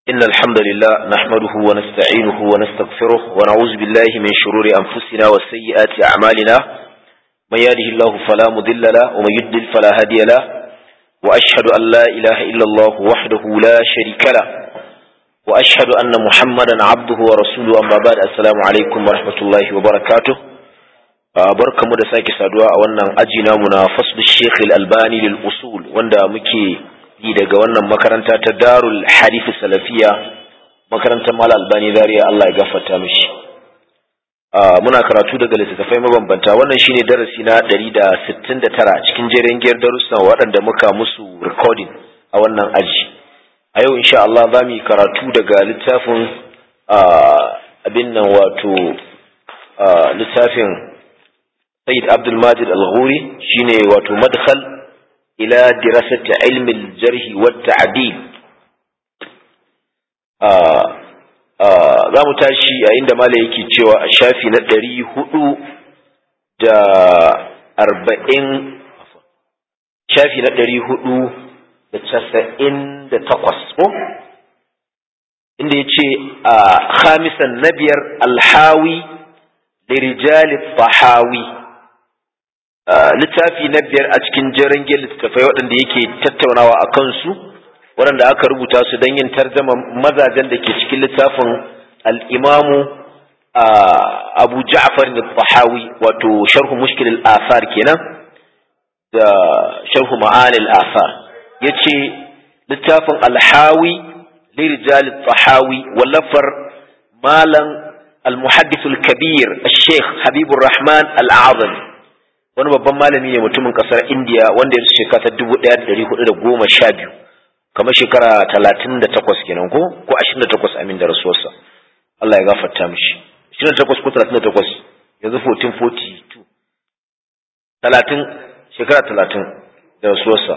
إن الحمد لله نحمده ونستعينه ونستغفره ونعوذ بالله من شرور أنفسنا وسيئات أعمالنا من يهده الله فلا مضل له ومن يضلل فلا هادي له وأشهد أن لا إله إلا الله وحده لا شريك له وأشهد أن محمدا عبده ورسوله أما بعد السلام عليكم ورحمة الله وبركاته barka mu da sake saduwa a wannan aji namu na faslu Sheikh Al-Albani lil usul wanda muke yi daga wannan makaranta ta Darul Hadith Salafiya makarantar Mal Albani Zaria Allah ya gafarta mishi muna karatu daga littattafai mabambanta wannan shine darasi na 169 cikin jerin giyar darussa waɗanda muka musu recording a wannan aji a yau insha Allah za mu yi karatu daga littafin abin nan wato littafin سيد عبد الماجد الغوري شيني واتو مدخل إلى دراسة علم الجرح والتعديل za mu tashi a inda mala yake cewa a shafi na ɗari hudu da arba'in shafi na ɗari hudu da casa'in da takwas ko inda ya ce a khamisan na biyar alhawi lirijali fahawi littafi na biyar a cikin jirangin littattafai waɗanda yake tattaunawa a kansu waɗanda aka rubuta su don yin tarjama mazajen da ke cikin littafin al'imamu abu ja'far da fahawi wato sharhu mushkil al-asar kenan da sharhu ma'ani al-asar ya ce littafin alhawi lirijali fahawi wallafar malam المحدث الكبير الشيخ حبيب الرحمن الأعظم wani babban malami ne mutumin kasar indiya wanda ya shekara ta dubu ɗaya da ɗari hudu da goma sha biyu kamar shekara talatin da takwas kenan ko ko ashirin da takwas amin da rasuwarsa Allah ya gafarta mishi ashirin da takwas ko talatin da takwas yanzu fourteen forty two talatin shekara talatin da rasuwarsa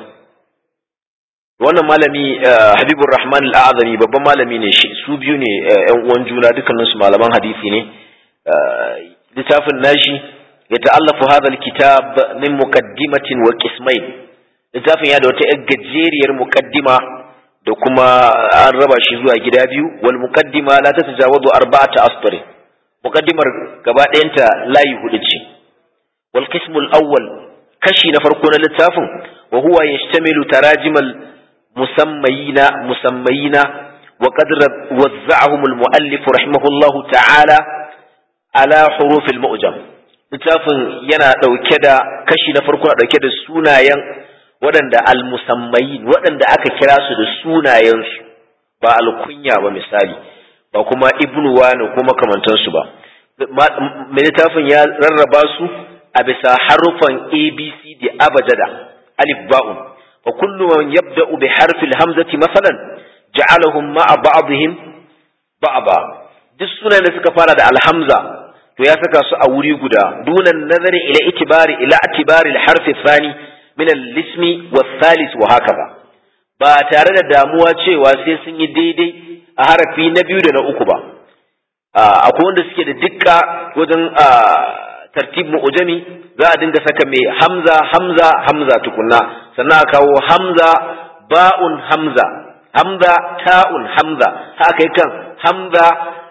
wannan malami habibur rahman al'azami babban malami ne shi su biyu ne yan uwan juna dukkanin su malaman hadisi ne littafin nashi ya ta'allafu hadha alkitab min muqaddimatin wa qismain littafin ya da wata yar gajeriyar muqaddima da kuma an raba shi zuwa gida biyu wal muqaddima la tatajawazu arba'ata asfar muqaddimar gaba ɗayanta layi hudu ce wal qismul awwal kashi na farko na littafin wa huwa yashtamilu tarajimal مسميين مسميين وقد وزعهم المؤلف رحمه الله تعالى على حروف المؤجم littafin yana ɗauke da kashi na farko na ɗauke da sunayen waɗanda almusammayin waɗanda aka kira su da sunayensu ba alkunya ba misali ba kuma ibnu wani ko makamantansu ba mai littafin ya rarraba su a bisa harufan abc da abajada alif ba'un وكل من يبدأ بحرف الهمزة مثلا جعلهم مع بعضهم بعضا duk sunan da suka fara da alhamza to ya saka su a wuri guda dunan nazari ila itibari ila itibari alharfi thani min al-ismi wath-thalith wa hakaza ba tare da damuwa cewa sai sun yi daidai a harafi na biyu da na uku ba akwai wanda suke da dukka wajen tartib mu'jami za a dinga saka mai hamza hamza hamza tukunna sannan a kawo hamza ba'un hamza hamza ta'un hamza haka yi kan hamza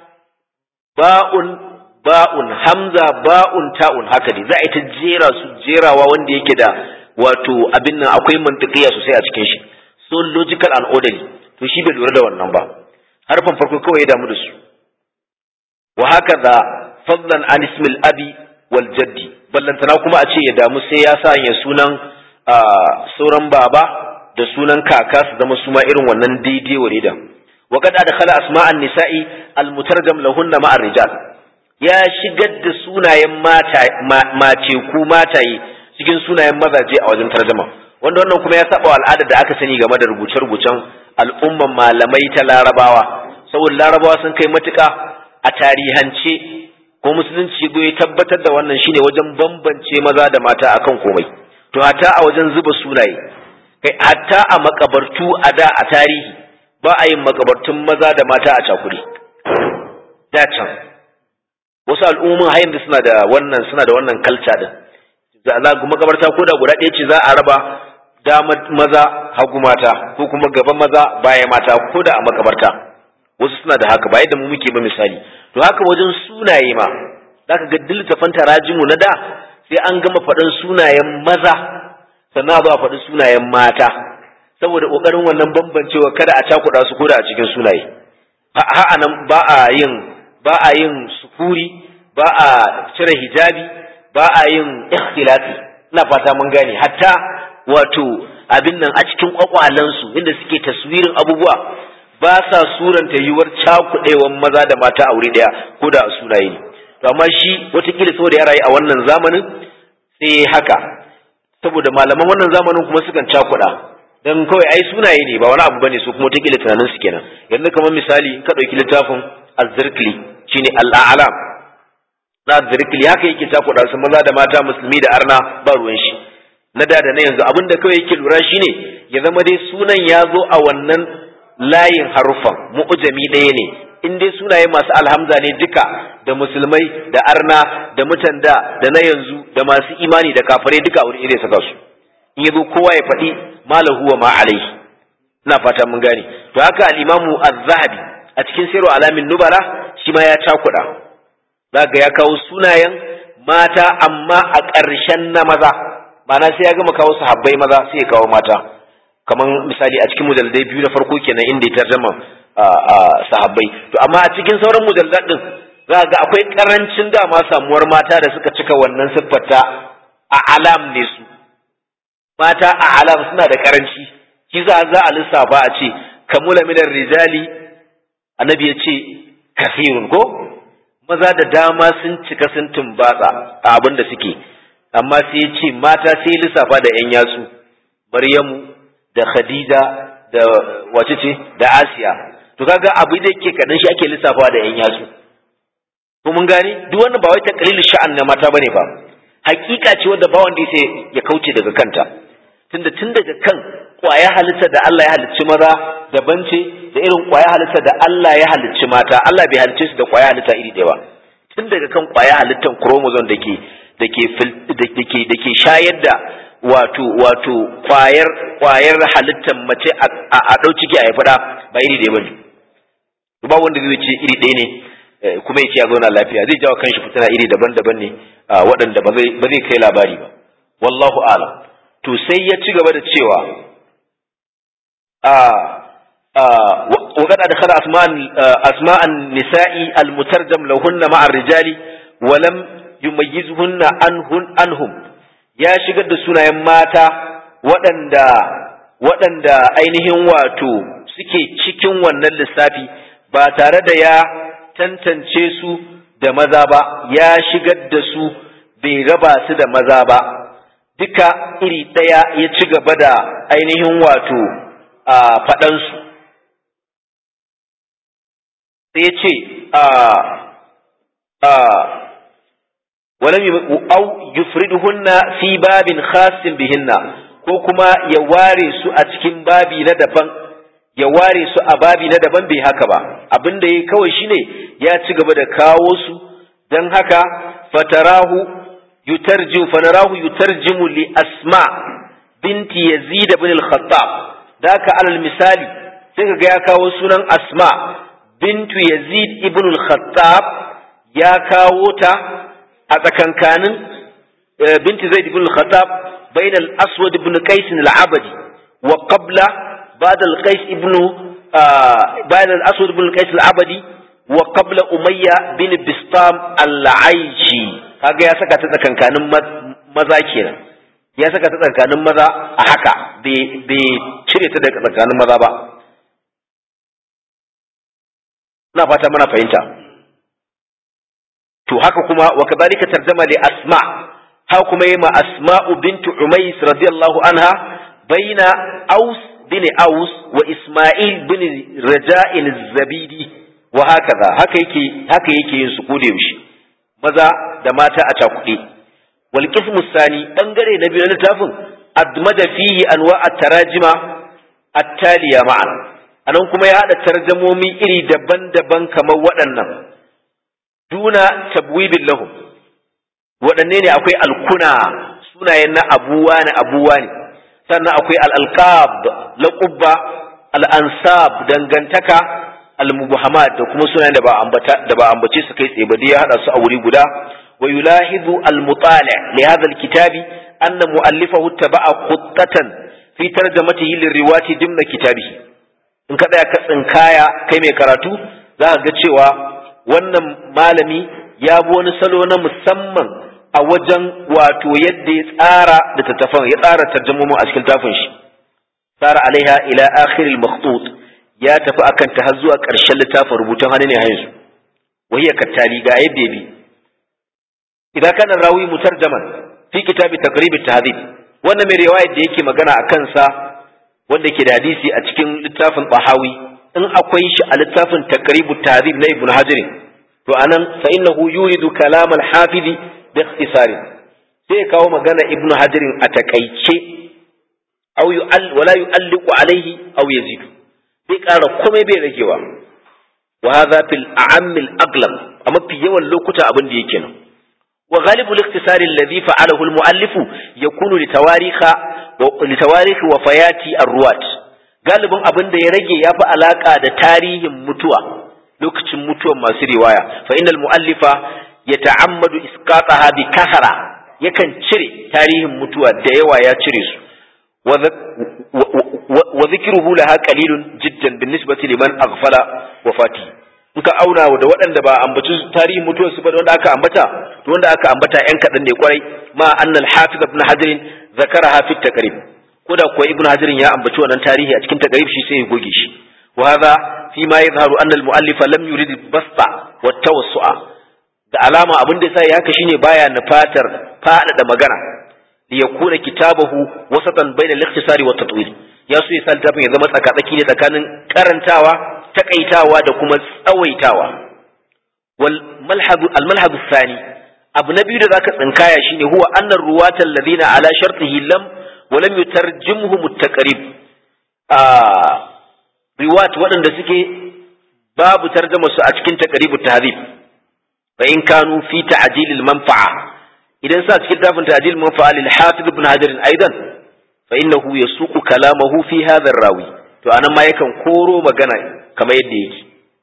ba'un ba'un hamza ba'un ta'un haka ne za a yi ta jera su jerawa wanda yake da wato abin nan akwai mantiqiya sosai a cikin shi so logical and orderly to shi bai lura da wannan ba harfan farko kawai ya damu da su wa haka da fadlan an ismil abi wal jaddi ballantana kuma a ce ya damu sai ya sa ya sunan sauran baba da sunan kaka su zama suma irin wannan daidai wa da wa kad adkhala asma'an nisa'i al mutarjam lahunna ma'a rijal ya shigar da sunayen mata mace ku mataye cikin sunayen mazaje a wajen tarjuma wanda wannan kuma ya saba al'adar da aka sani game da rubuce-rubucen al'umman malamai ta larabawa saboda larabawa sun kai matuƙa a tarihance ko musulunci ya tabbatar da wannan shine wajen bambance maza da mata akan komai to hatta a wajen zuba sunaye kai hatta a makabartu a da a tarihi ba a yin makabartun maza da mata a cakuri da can wasu al'ummomin har yanzu suna da wannan suna da wannan kalca din za a makabarta ko da guda ɗaya ce za a raba dama maza hagu mata ko kuma gaban maza baya mata ko da a makabarta wasu suna da haka ba yadda mu muke ba misali to haka wajen sunaye ma zaka ga dillitafan tarajimu na da sai an gama faɗin sunayen maza sannan a zo a faɗi sunayen mata saboda ƙoƙarin wannan bambancewa kada a cakuɗa su koda a cikin sunaye ha nan ba a yin ba a yin sukuri ba a cire hijabi ba a yin ikhtilafi ina fata mun gane hatta wato abin nan a cikin kwakwalansu inda suke taswirin abubuwa ba sa suranta yiwuwar cakuɗewan maza da mata a wuri ɗaya ko da sunaye ne to amma shi watakila saboda ya rayu a wannan zamanin sai haka saboda malaman wannan zamanin kuma sukan cakuɗa dan kawai ai sunaye ne ba wani abu bane su kuma watakila tunanin su kenan yanzu kamar misali ka ɗauki littafin az-zirkli shine al-a'lam na zirkli haka yake cakuɗa su maza da mata musulmi da arna ba ruwan shi na da da na yanzu abin da kawai yake lura shine ya zama dai sunan ya zo a wannan layin harufan mu'jami ɗaya ne in dai sunaye masu alhamza ne duka da musulmai da arna da mutan da da na yanzu da masu imani da kafirai duka a wuri ɗaya saka su in yazo kowa ya faɗi malahu wa ma alaihi ina fata mun gane to haka al-imamu az-zahabi a cikin sirru alamin nubala shi ma ya cakuɗa zaka ya kawo sunayen mata amma a ƙarshen na maza ma'ana sai ya gama kawo sahabbai maza sai ya kawo mata kamar misali a cikin mujalladai biyu na farko kenan inda ya tarjama sahabbai to amma a cikin sauran mujallad din za ga akwai karancin dama samuwar mata da suka cika wannan siffarta a alam ne su mata a alam suna da karanci shi za za a lissafa a ce kamula minar rijali annabi ya ce kasirun ko maza da dama sun cika sun tumbatsa a abin da suke amma sai ya ce mata sai lissafa da yan yatsu maryamu da khadija da wace ce da asiya to kaga abu da yake kadan shi ake lissafawa da yan yatsu ko mun gane duk wannan ba wai taqlilul sha'an na mata bane ba hakika ce wanda ba wanda sai ya kauce daga kanta tunda tun daga kan kwaya halitta da Allah ya halicci maza daban ce da irin kwaya halitta da Allah ya halicci mata Allah bai halicce su da kwaya halitta iri ɗaya ba tun daga kan kwaya halittan chromosome dake dake dake dake shayar da wato wato kwayar kwayar halittar mace a ɗau ciki a fada ba iri ɗaya bane ba wanda zai ce iri ɗaya ne kuma ya ce ya zauna lafiya zai jawo kanshi fitina iri daban-daban ne waɗanda ba zai kai labari ba wallahu alam to sai ya ci gaba da cewa وقد أدخل أسماء أسماء النساء المترجم لهن مع الرجال ولم يميزهن عنهن عنهم ya shigar da sunayen mata waɗanda waɗanda ainihin wato suke cikin wannan lissafi ba tare da ya tantance su da maza ba ya shigar da su bai raba su da maza ba duka iri ɗaya ya ci gaba da ainihin wato a faɗansu sai ya ce a a ولم أو يفردهن في باب خاص بهن ko kuma ya ware su a cikin babi na daban ya ware su a babi na daban bai haka ba abin da ya kawai shine ya ci gaba da kawo su don haka fatarahu yutarjimu fanarahu yutarjimu li asma binti yazid ibn al-khattab da haka alal misali sai kaga ya kawo sunan asma bintu yazid ibn al-khattab ya kawo ta a tsakankanin binti zaid ibn al-khattab bain al-aswad ibn qais al-abadi wa qabla ba'd al-qais ibn ba'd al-aswad ibn qais al-abadi wa qabla umayya bin bistam al-aishi kaga ya saka ta tsakankanin maza kenan ya saka ta tsakankanin maza a haka bai cire ta daga tsakanin maza ba ina fata mana fahimta to haka kuma wa kadhalika tarjama li asma ha kuma yima asma'u bintu umays radiyallahu anha baina aus bin aus wa isma'il bin raja'in zabidi wa hakaza haka yake haka yake yin su kode yaushe maza da mata a cakuɗe wal qismu sani bangare na biyu na littafin admada fihi anwa at-tarajima at-taliya ma'an anan kuma ya hada tarjamomi iri daban-daban kamar waɗannan duna tabwibin lahum waɗanne ne akwai alkuna sunayen na abuwa ne abuwa ne sannan akwai al'alqab laƙubba al'ansab dangantaka al-mubahamat da kuma sunayen da ba ambata da ba ambace su kai tsaye ba dai ya hada su a wuri guda wa yulahidu al-mutali' li hadha al-kitabi anna mu'allifahu taba'a khuttatan fi tarjamatihi lirriwati dimna kitabihi in ka tsaya ka tsinkaya kai mai karatu za ka ga cewa wannan malami ya bi wani salo na musamman a wajen wato yadda ya tsara da tattafan ya tsara tarjamomin a cikin tafin shi tsara alaiha ila akhiril makhtut ya tafi akan ta har zuwa ƙarshen littafin rubutun hannu ne yanzu wahiya kattali ga yadda bi idan kana rawi mutarjaman fi kitabi taqrib at-tahdhib wannan mai riwayar da yake magana a kansa wanda ke da hadisi a cikin littafin Bahawi in akwai shi a littafin taqrib at-tahdhib na Ibn Hajar to anan fa innahu yuridu kalam al-hafiz bi ikhtisar sai ya kawo magana Ibn Hajar a takaice aw yu'all wala yu'alliqu alayhi aw yazidu bai ƙara komai bai ragewa wa hadha fil a'am al aglam a mafi yawan lokuta abin da yake nan wa ghalibu al-ikhtisar alladhi fa'alahu al-mu'allif yakunu li tawarikha wa li tawarikh wafayati ar-ruwat galibin abin da ya rage ya fi alaka da tarihin mutuwa lokacin mutuwan masu riwaya fa innal mu'allifa yata'ammadu isqataha bi kahara yakan cire tarihin mutuwa da yawa ya cire su وذكره لها قليل جدا بالنسبة لمن أغفل وفاتي muka auna da waɗanda ba ambaci tarihin mutuwar su ba da wanda aka ambata to wanda aka ambata yan kaɗan ne kwarai ma annal hafiz ibn hajar zakara hafi takrib ko da kuwa ibn hajar ya ambaci wannan tarihi a cikin takrib shi sai ya goge shi wa hadha fi ma yadhharu anna al muallif lam yurid basta wa tawassu'a da alama abin da sai haka shine baya nufatar faɗaɗa magana liyakuna kitabahu wasatan bainal ikhtisari wat tatwil ya so ya sa littafin ya zama tsakatsaki ne tsakanin karantawa takaitawa da kuma tsawaitawa wal malhadu al malhadu thani abu na biyu da zaka tsinkaya shine huwa annar ruwatan ladina ala shartihi lam wa lam yutarjimhum at-taqrib a riwat waɗanda suke babu tarjama su a cikin taqribut tahdhib fa in kanu fi ta'jilil manfa'a idan sa cikin tafin ta'jil manfa'a lil hafiz ibn hajar aidan fa innahu yasuqu kalamahu fi hadha rawi to anan ma yakan koro magana kamar yadda yake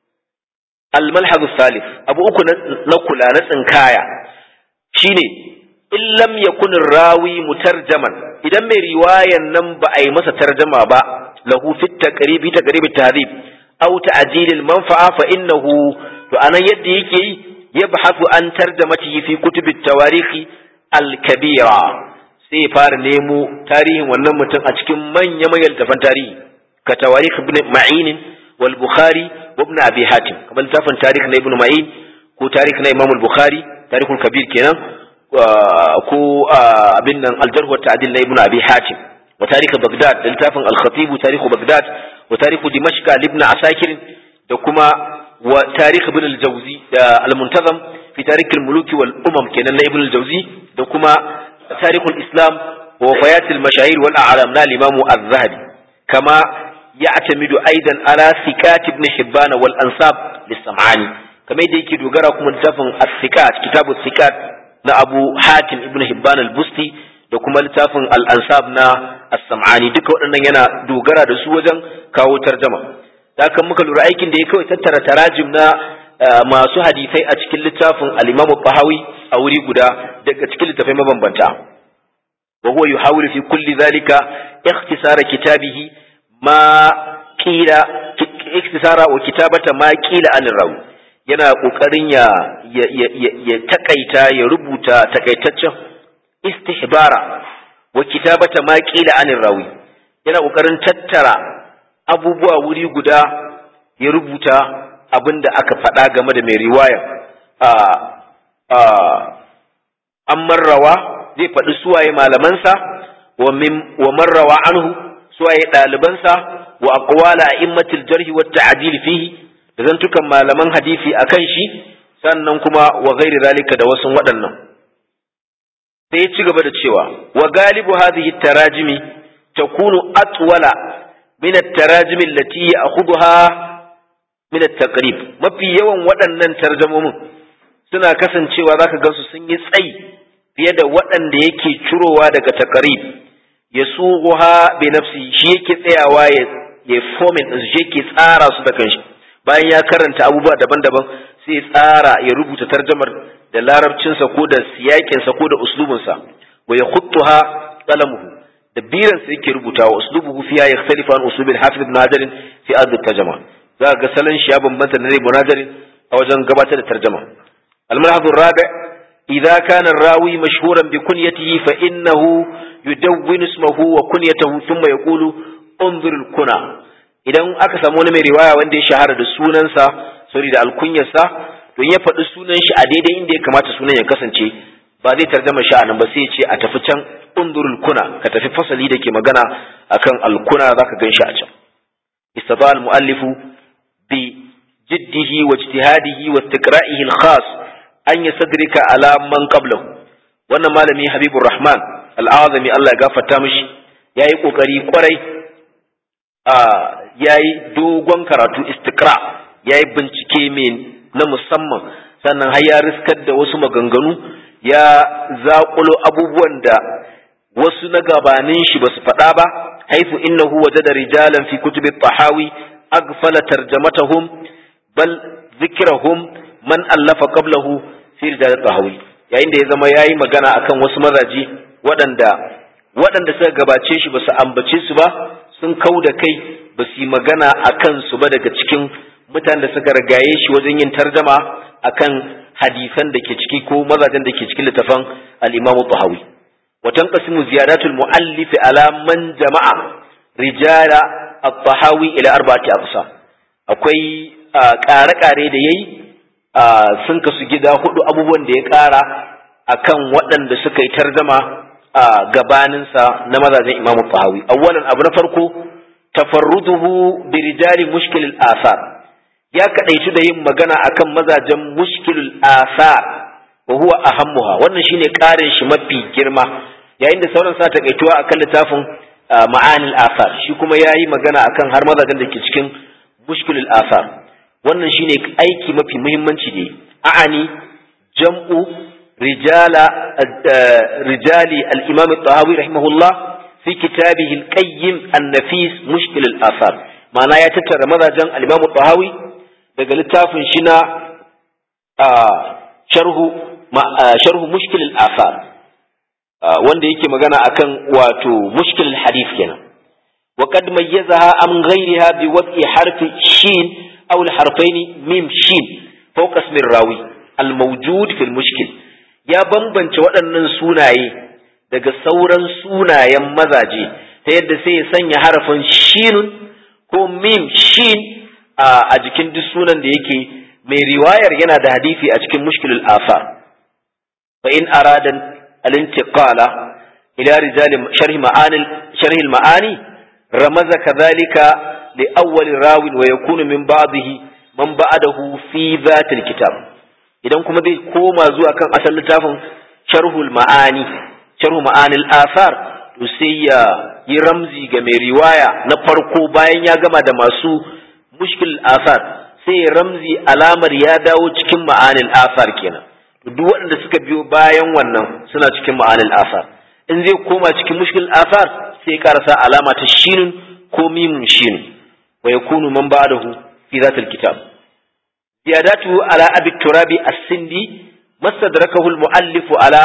al malhaz salif abu uku na kula na tsinkaya shine in lam yakun rawi mutarjaman idan mai riwayan nan ba a yi masa tarjama ba lahu fi taqribi taqribi tahdhib aw ta'jil al manfa'a fa innahu to anan yadda yake yi yabhathu an tarjamatihi fi kutub at-tawarikh al-kabira sai fara nemo tarihin wannan mutum a cikin manya manyan tafan tarihi ka tawarikh ibn ma'in wal bukhari wa ibn abi hatim kamar tafan tarikh na ibn ma'in ko tarikh na imam al-bukhari tarikhul kabir kenan ko abin nan al-jarh wa ta'dil na ibn abi hatim wa tarikh baghdad da littafin al-khatib tarikh baghdad wa tarikh dimashq ibn asakir da kuma wa tarikh ibn al-jawzi da al-muntazam fi tarikh al-muluk wal umam kenan na ibn al-jawzi da kuma tarikh al-islam wa wafayat al-mashahir wal a'lam na al-imam az-zahabi kama ya'tamidu aidan ala thiqat ibn hibban wal ansab lis-sam'ani kamar yadda yake dogara kuma littafin as-thiqat kitabu thiqat na abu hatim ibn hibban al-busti da kuma littafin al-ansab na as-sam'ani duka waɗannan yana dogara da su wajen kawo tarjama da kan muka lura aikin da ya kawai tattara tarajim na masu hadisai a cikin littafin al-Imam Bahawi a wuri guda daga cikin littafai mabambanta wa huwa yuhawilu fi kulli zalika ikhtisara kitabihi ma qila ikhtisara wa kitabata ma qila an rawi yana kokarin ya ya takaita ya rubuta takaitaccen istihbara wa kitabata ma qila an rawi yana kokarin tattara abubuwa wuri guda ya rubuta abin da aka faɗa game da mai riwaya an marrawa zai faɗi suwaye malamansa wa marrawa anhu suwaye ɗalibansa wa aqwala a'immatil jarhi wa ta'dil fihi da zantukan malaman hadisi akan shi sannan kuma wa ghairi zalika da wasu waɗannan sai ya ci gaba da cewa wa galibu hadhihi tarajimi takunu atwala من التراجم التي يأخذها من التقريب mafi yawan waɗannan tarjamomin suna kasancewa zaka gansu sun yi tsayi fiye da waɗanda yake cirowa daga taqrib ya suha bi nafsi shi yake tsayawa ya ya fomin din shi yake tsara su da kanshi bayan ya karanta abubuwa daban-daban sai ya tsara ya rubuta tarjamar da larabcinsa ko da siyakinsa ko da uslubinsa wa ya khuttuha qalamuhu da biransa yake rubutawa uslubuhu fiha yakhtalifu an uslubil hafiz ibn hajar fi ard tarjama za ga salon shi ya bambanta na ibn hajar a wajen gabatar da tarjama al-malhaz ar-rabi idza kana ar-rawi mashhuran bi kunyatihi fa innahu yudawwinu ismahu wa kunyatahu thumma yaqulu unzur al-kuna idan aka samu wani mai riwaya wanda ya shahara da sunansa sorry da alkunyarsa to ya faɗi sunan shi a daidai inda ya kamata sunan ya kasance ba zai tarjama shi a nan ba sai ya ce a tafi can undurul kuna ka tafi fasali da ke magana akan alkuna zaka gan shi a can istata al muallifu bi jiddihi wa ijtihadihi wa istiqra'ihi al khas an yasadrika ala man qablahu wannan malami habibur rahman al azami Allah ya gafarta mishi yayi kokari kwarai a yayi dogon karatu istiqra yayi bincike mai na musamman sannan har ya riskar da wasu maganganu ya zaƙulo abubuwan da wasu na gabanin shi ba su faɗa ba haifu innahu wajada rijalan fi kutubi tahawi aghfala tarjamatahum bal zikrahum man allafa qablahu fi rijal tahawi yayin da ya zama yayi magana akan wasu mazaji waɗanda waɗanda suka gabace shi ba su ambace su ba sun kau da kai ba su yi magana akan su ba daga cikin mutanen da suka ragaye shi wajen yin tarjama akan hadisan da ke ciki ko mazajen da ke cikin littafan al-Imam Tahawi wa tanqasimu ziyadatul muallif ala man jama'a rijala at-Tahawi ila arba'ati aqsam akwai ƙare-ƙare da yayi sun kasu gida hudu abubuwan da ya ƙara akan waɗanda suka yi tarjama a gabaninsa na mazajen Imam Tahawi awwalan abu na farko tafarruduhu bi rijali mushkil al-athar ya kadaitu da yin magana akan mazajen mushkilul asar wa huwa ahammuha wannan shine karin shi mafi girma yayin da sauran sa takaituwa akan littafin ma'anil asar shi kuma yayi magana akan har mazajen da ke cikin mushkilul asar wannan shine aiki mafi muhimmanci ne a'ani jam'u rijala rijali al-imam at-tahawi rahimahullah fi kitabihi al-qayyim an-nafis mushkilul asar ma'ana ya tattara mazajen al-imam at-tahawi daga littafin shi na sharhu sharhu mushkil al-asar wanda yake magana akan wato mushkil al-hadith kenan wa qad mayyazaha am ghayriha bi wad'i harfi shin aw al-harfayn mim shin fawqa ismi rawi al-mawjud fi al-mushkil ya bambance waɗannan sunaye daga sauran sunayen mazaje ta yadda sai ya sanya harafin shinun ko mim shin a jikin duk sunan da yake mai riwayar yana da hadisi a cikin mushkilul afar fa in aradan al-intiqala ila rijal sharh ma'ani sharh al-ma'ani ramaza kadhalika li awwal rawin wa yakunu min ba'dihi man ba'dahu fi dhat al-kitab idan kuma zai koma zuwa kan asal littafin sharhul ma'ani sharh ma'ani al-athar to sai ya yi ramzi ga mai riwaya na farko bayan ya gama da masu mushkil asar sai ramzi alamar ya dawo cikin ma'anil asar kenan duk waɗanda suka biyo bayan wannan suna cikin ma'anil asar in zai koma cikin mushkil asar sai karasa alama ta shinun ko mimun shinun wa yakunu man ba'dahu fi zatil kitab ziyadatu ala abi turabi as-sindi mastadrakahu al-muallif ala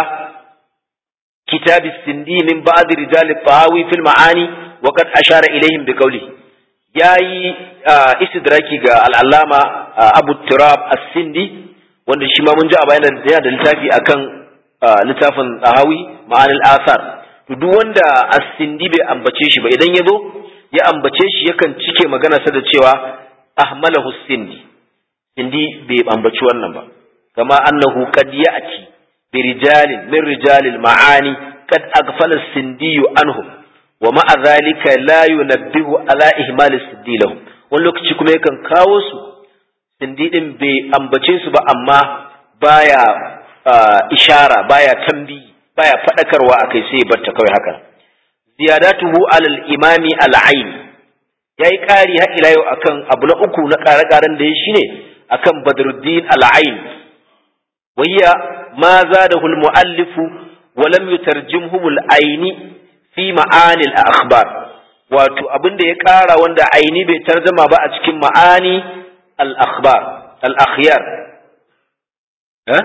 kitab as-sindi min ba'd rijal at-tahawi fil ma'ani wa qad ashara ilayhim bi qawlihi ya yi istidraki ga al'allama abu turab as-sindi wanda shi ma mun ji a bayan da yana da littafi akan littafin ahawi ma'anil asar duk wanda as-sindi bai ambace shi ba idan ya zo ya ambace shi yakan cike magana sa da cewa ahmalahu sindi sindi bai ambaci wannan ba kama annahu qad ya'ti bi rijalin min rijalil ma'ani qad aghfala as-sindi anhum wa ma'a zalika la yunabbihu ala ihmal siddi lahum wani lokaci kuma yakan kawo su sindi din bai ambace su ba amma baya ishara baya tambi baya fadakarwa akai sai ya barta kawai haka ziyadatuhu ala al-imami al-ayn yayi kari har ila yau akan abu na uku na kare-karen da ya shine akan badruddin al-ayn وهي ما زاده المؤلف ولم يترجمهم العيني fi ma'anil akhbar wato abin da ya ƙara wanda aini bai tarjama ba a cikin ma'ani al-akhbar al-akhyar ha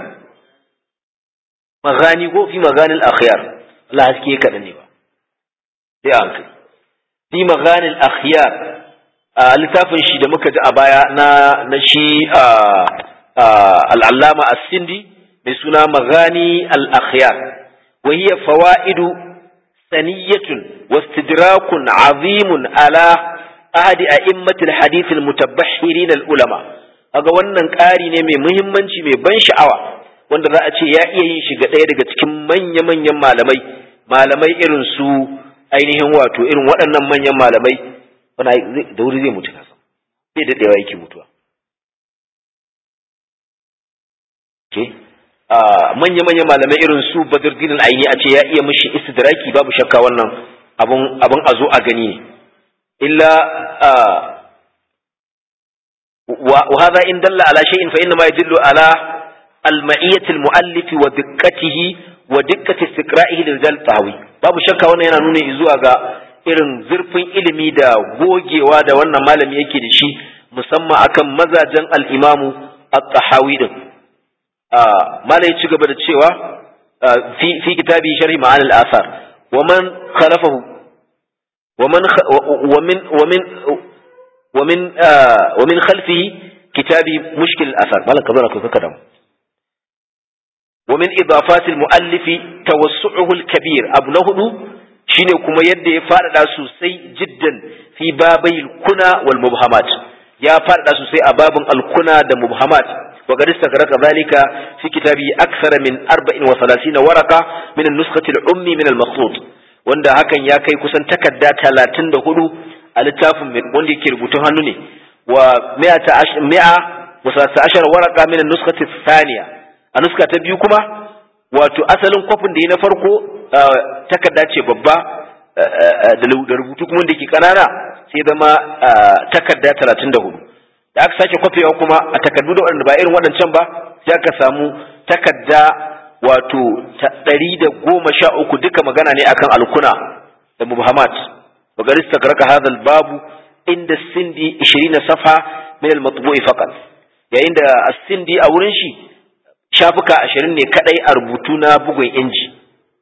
magani ko fi magani al-akhyar Allah haske kaɗan ne ba sai an kai fi magani al-akhyar a littafin shi da muka ji a baya na na shi al-allama as-sindi mai suna magani al-akhyar wa hiya fawaidu saniyatun wastidrakun azimun ala ahadi a'immatil hadith al-mutabahhirin al-ulama kaga wannan ƙari ne mai muhimmanci mai ban sha'awa wanda za a ce ya iya yin shiga ɗaya daga cikin manya-manyan malamai malamai irin su ainihin wato irin waɗannan manyan malamai wani da wuri zai mutu kasa zai daɗewa yake mutuwa ke manya-manyan malamai irin su badruddin aini a ce ya iya mishi istidraki babu shakka wannan abun abun a zo a gani ne illa وهذا إن دل على شيء فإنما يدل على المعية المؤلف ودقته ودقة استقرائه للرجال الطهوي babu shakka wannan yana nuna zuwa ga irin zurfin ilimi da gogewa da wannan malami yake da shi musamman akan mazajen al-imamu at-tahawi din malai ci gaba da cewa fi fi kitabi sharhi ma'an al-athar wa man khalafahu wa man wa min wa min ومن آه ومن خلفه كتاب مشكل الأثر مالك كذا كذا ومن إضافات المؤلف توسعه الكبير أبو نهدو شيني كما يدي فارد سوسي جدا في بابي الكنى والمبهمات يا فارد سوسي أباب الكنى والمبهمات وقد استغرق ذلك في كتابه أكثر من 34 ورقة من النسخة الأمي من المخطوط wanda hakan ya kai kusan takarda talatin da hudu a littafin wanda yake rubutun hannu ne wa mi'a wasata ashar waraka min nuskati thaniya a nuska ta biyu kuma wato asalin kwafin da yi na farko takarda ce babba da rubutu kuma da ke kanana sai zama takarda talatin da hudu da aka sake kwafewa kuma a takardu da waɗanda ba irin waɗancan ba sai aka samu takarda wato ɗari da goma sha uku duka magana ne akan alkuna da mubhamat wa gari stagraka hadal babu inda sindi 20 safa min al-matbu'i faqat yayin da as-sindi a wurin shi shafuka 20 ne kadai a rubutu na bugun inji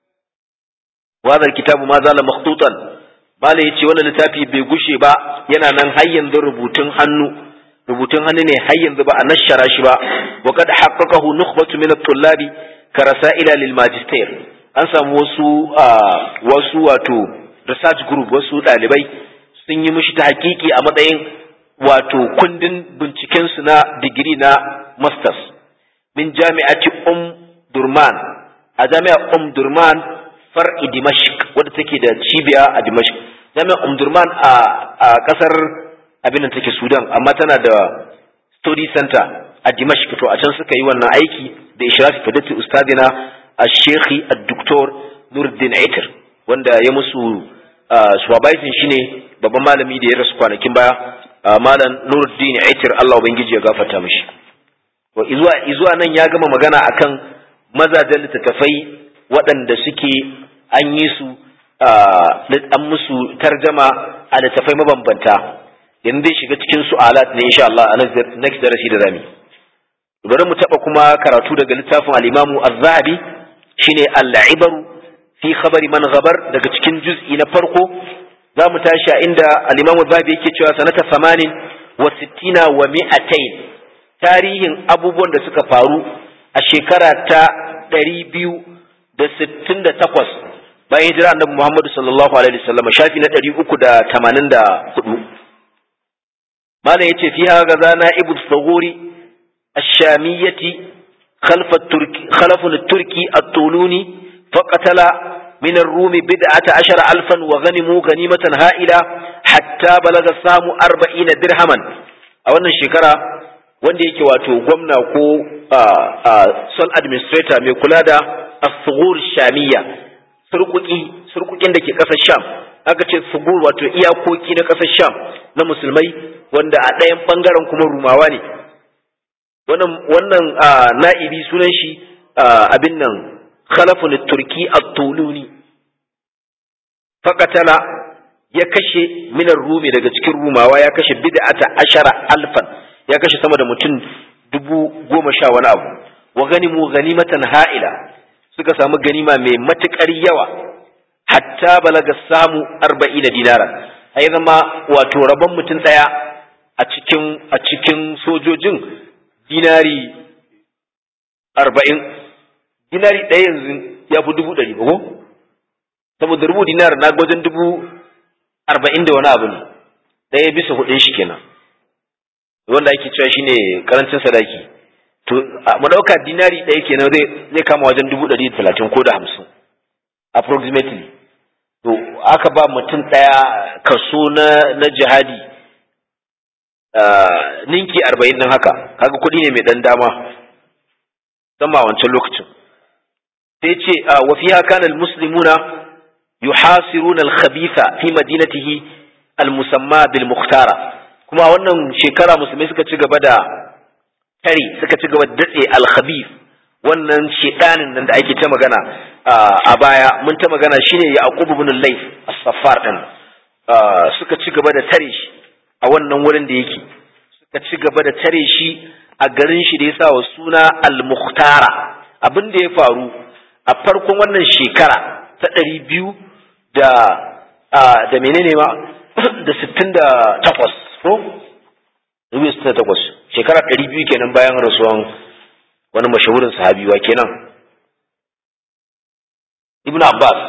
wa hadal kitabu ma zala makhtutan bala yace wannan littafi bai gushe ba yana nan har yanzu rubutun hannu rubutun hannu ne har yanzu ba a nashara shi ba wa kad haqqaqahu nukhbatu min at-tullabi ka rasa'ila lil magister an samu wasu wasu wato research group wasu dalibai sun yi mishi ta hakiki a matsayin wato kundin binciken su na digiri na masters min jami'ati um durman a jami'ar um durman far'i dimashq wadda take da cibiya a dimashq jami'ar um durman a a kasar abin da take sudan amma tana da study center a dimashq to a can suka yi wannan aiki da ishrafi fadati ustadina al-shekhi al-doktor Nuruddin Aitir wanda ya musu supervising shine babban malami da ya rasu kwanakin baya malam Nuruddin Aitir Allah ubangiji ya gafarta mishi to izuwa izuwa nan ya gama magana akan mazajen littattafai waɗanda suke an yi su an musu tarjama a littattafai mabambanta yanzu zai shiga cikin su'alat ne insha Allah a next darasi da zamu bari mu taba kuma karatu daga littafin al-Imam Az-Zahabi shine al-Ibaru fi khabari man ghabar daga cikin juz'i na farko zamu tashi a inda al-Imam Az-Zahabi yake cewa sanata 80 wa 60 wa 200 tarihin abubuwan da suka faru a shekara ta 268 bayan hijira annabi Muhammad sallallahu alaihi wasallam shafi na 384 malam yace fiha gazana ibnu thawuri الشامية خلف التركي خلف التركي الطولوني فقتل من الروم بدعة عشر ألفا وغنموا غنيمة هائلة حتى بلغ السهم أربعين درهما أولا شكرا wanda yake wato gwamna ko sol administrator mai kula da asugur shamiya surkuki surkukin da ke ƙasar sham aka ce sugur wato iyakoki na ƙasar sham na musulmai wanda a ɗayan ɓangaren kuma rumawa ne wannan wannan na'ibi sunan shi abin nan khalafun turki at-tuluni faqatala ya kashe minar rumi daga cikin rumawa ya kashe bid'ata ashara alfan ya kashe sama da mutum dubu goma sha wani abu wa ganimu ganimatan ha'ila suka samu ganima mai matuƙar yawa hatta balaga samu arba'in da dinara a zama wato rabon mutum ɗaya a cikin a cikin sojojin dinari arba'in dinari ɗaya yanzu ya fi dubu ɗari ba ko saboda rubu dinar na gwajin dubu arba'in da wani abu ne ɗaya bisa hudun shi kenan wanda ake cewa shine karancin sadaki to mu ɗauka dinari ɗaya kenan zai zai kama wajen dubu ɗari da talatin ko da hamsin approximately to aka ba mutum ɗaya kaso na na jihadi ninki arba'in ɗin haka kaga kuɗi ne mai ɗan dama sama wancan lokacin sai ce wa fiha kana almuslimuna yuhasiruna alkhabitha fi madinatihi almusamma bil mukhtara kuma wannan shekara musulmai suka ci gaba da tare suka ci gaba da datse alkhabith wannan shedanin nan da ake ta magana a baya mun ta magana shine yaqub ibn layth as-saffar din suka ci gaba da tare shi a wannan wurin da yake suka ci gaba da tare shi a garin shi da ya sa wa suna al-mukhtara abin da ya faru a farkon wannan shekara ta ɗari biyu da da menene ma da sittin da takwas ko dubu sittin da takwas shekara ɗari biyu kenan bayan rasuwan wani mashahurin sahabiwa kenan ibn abbas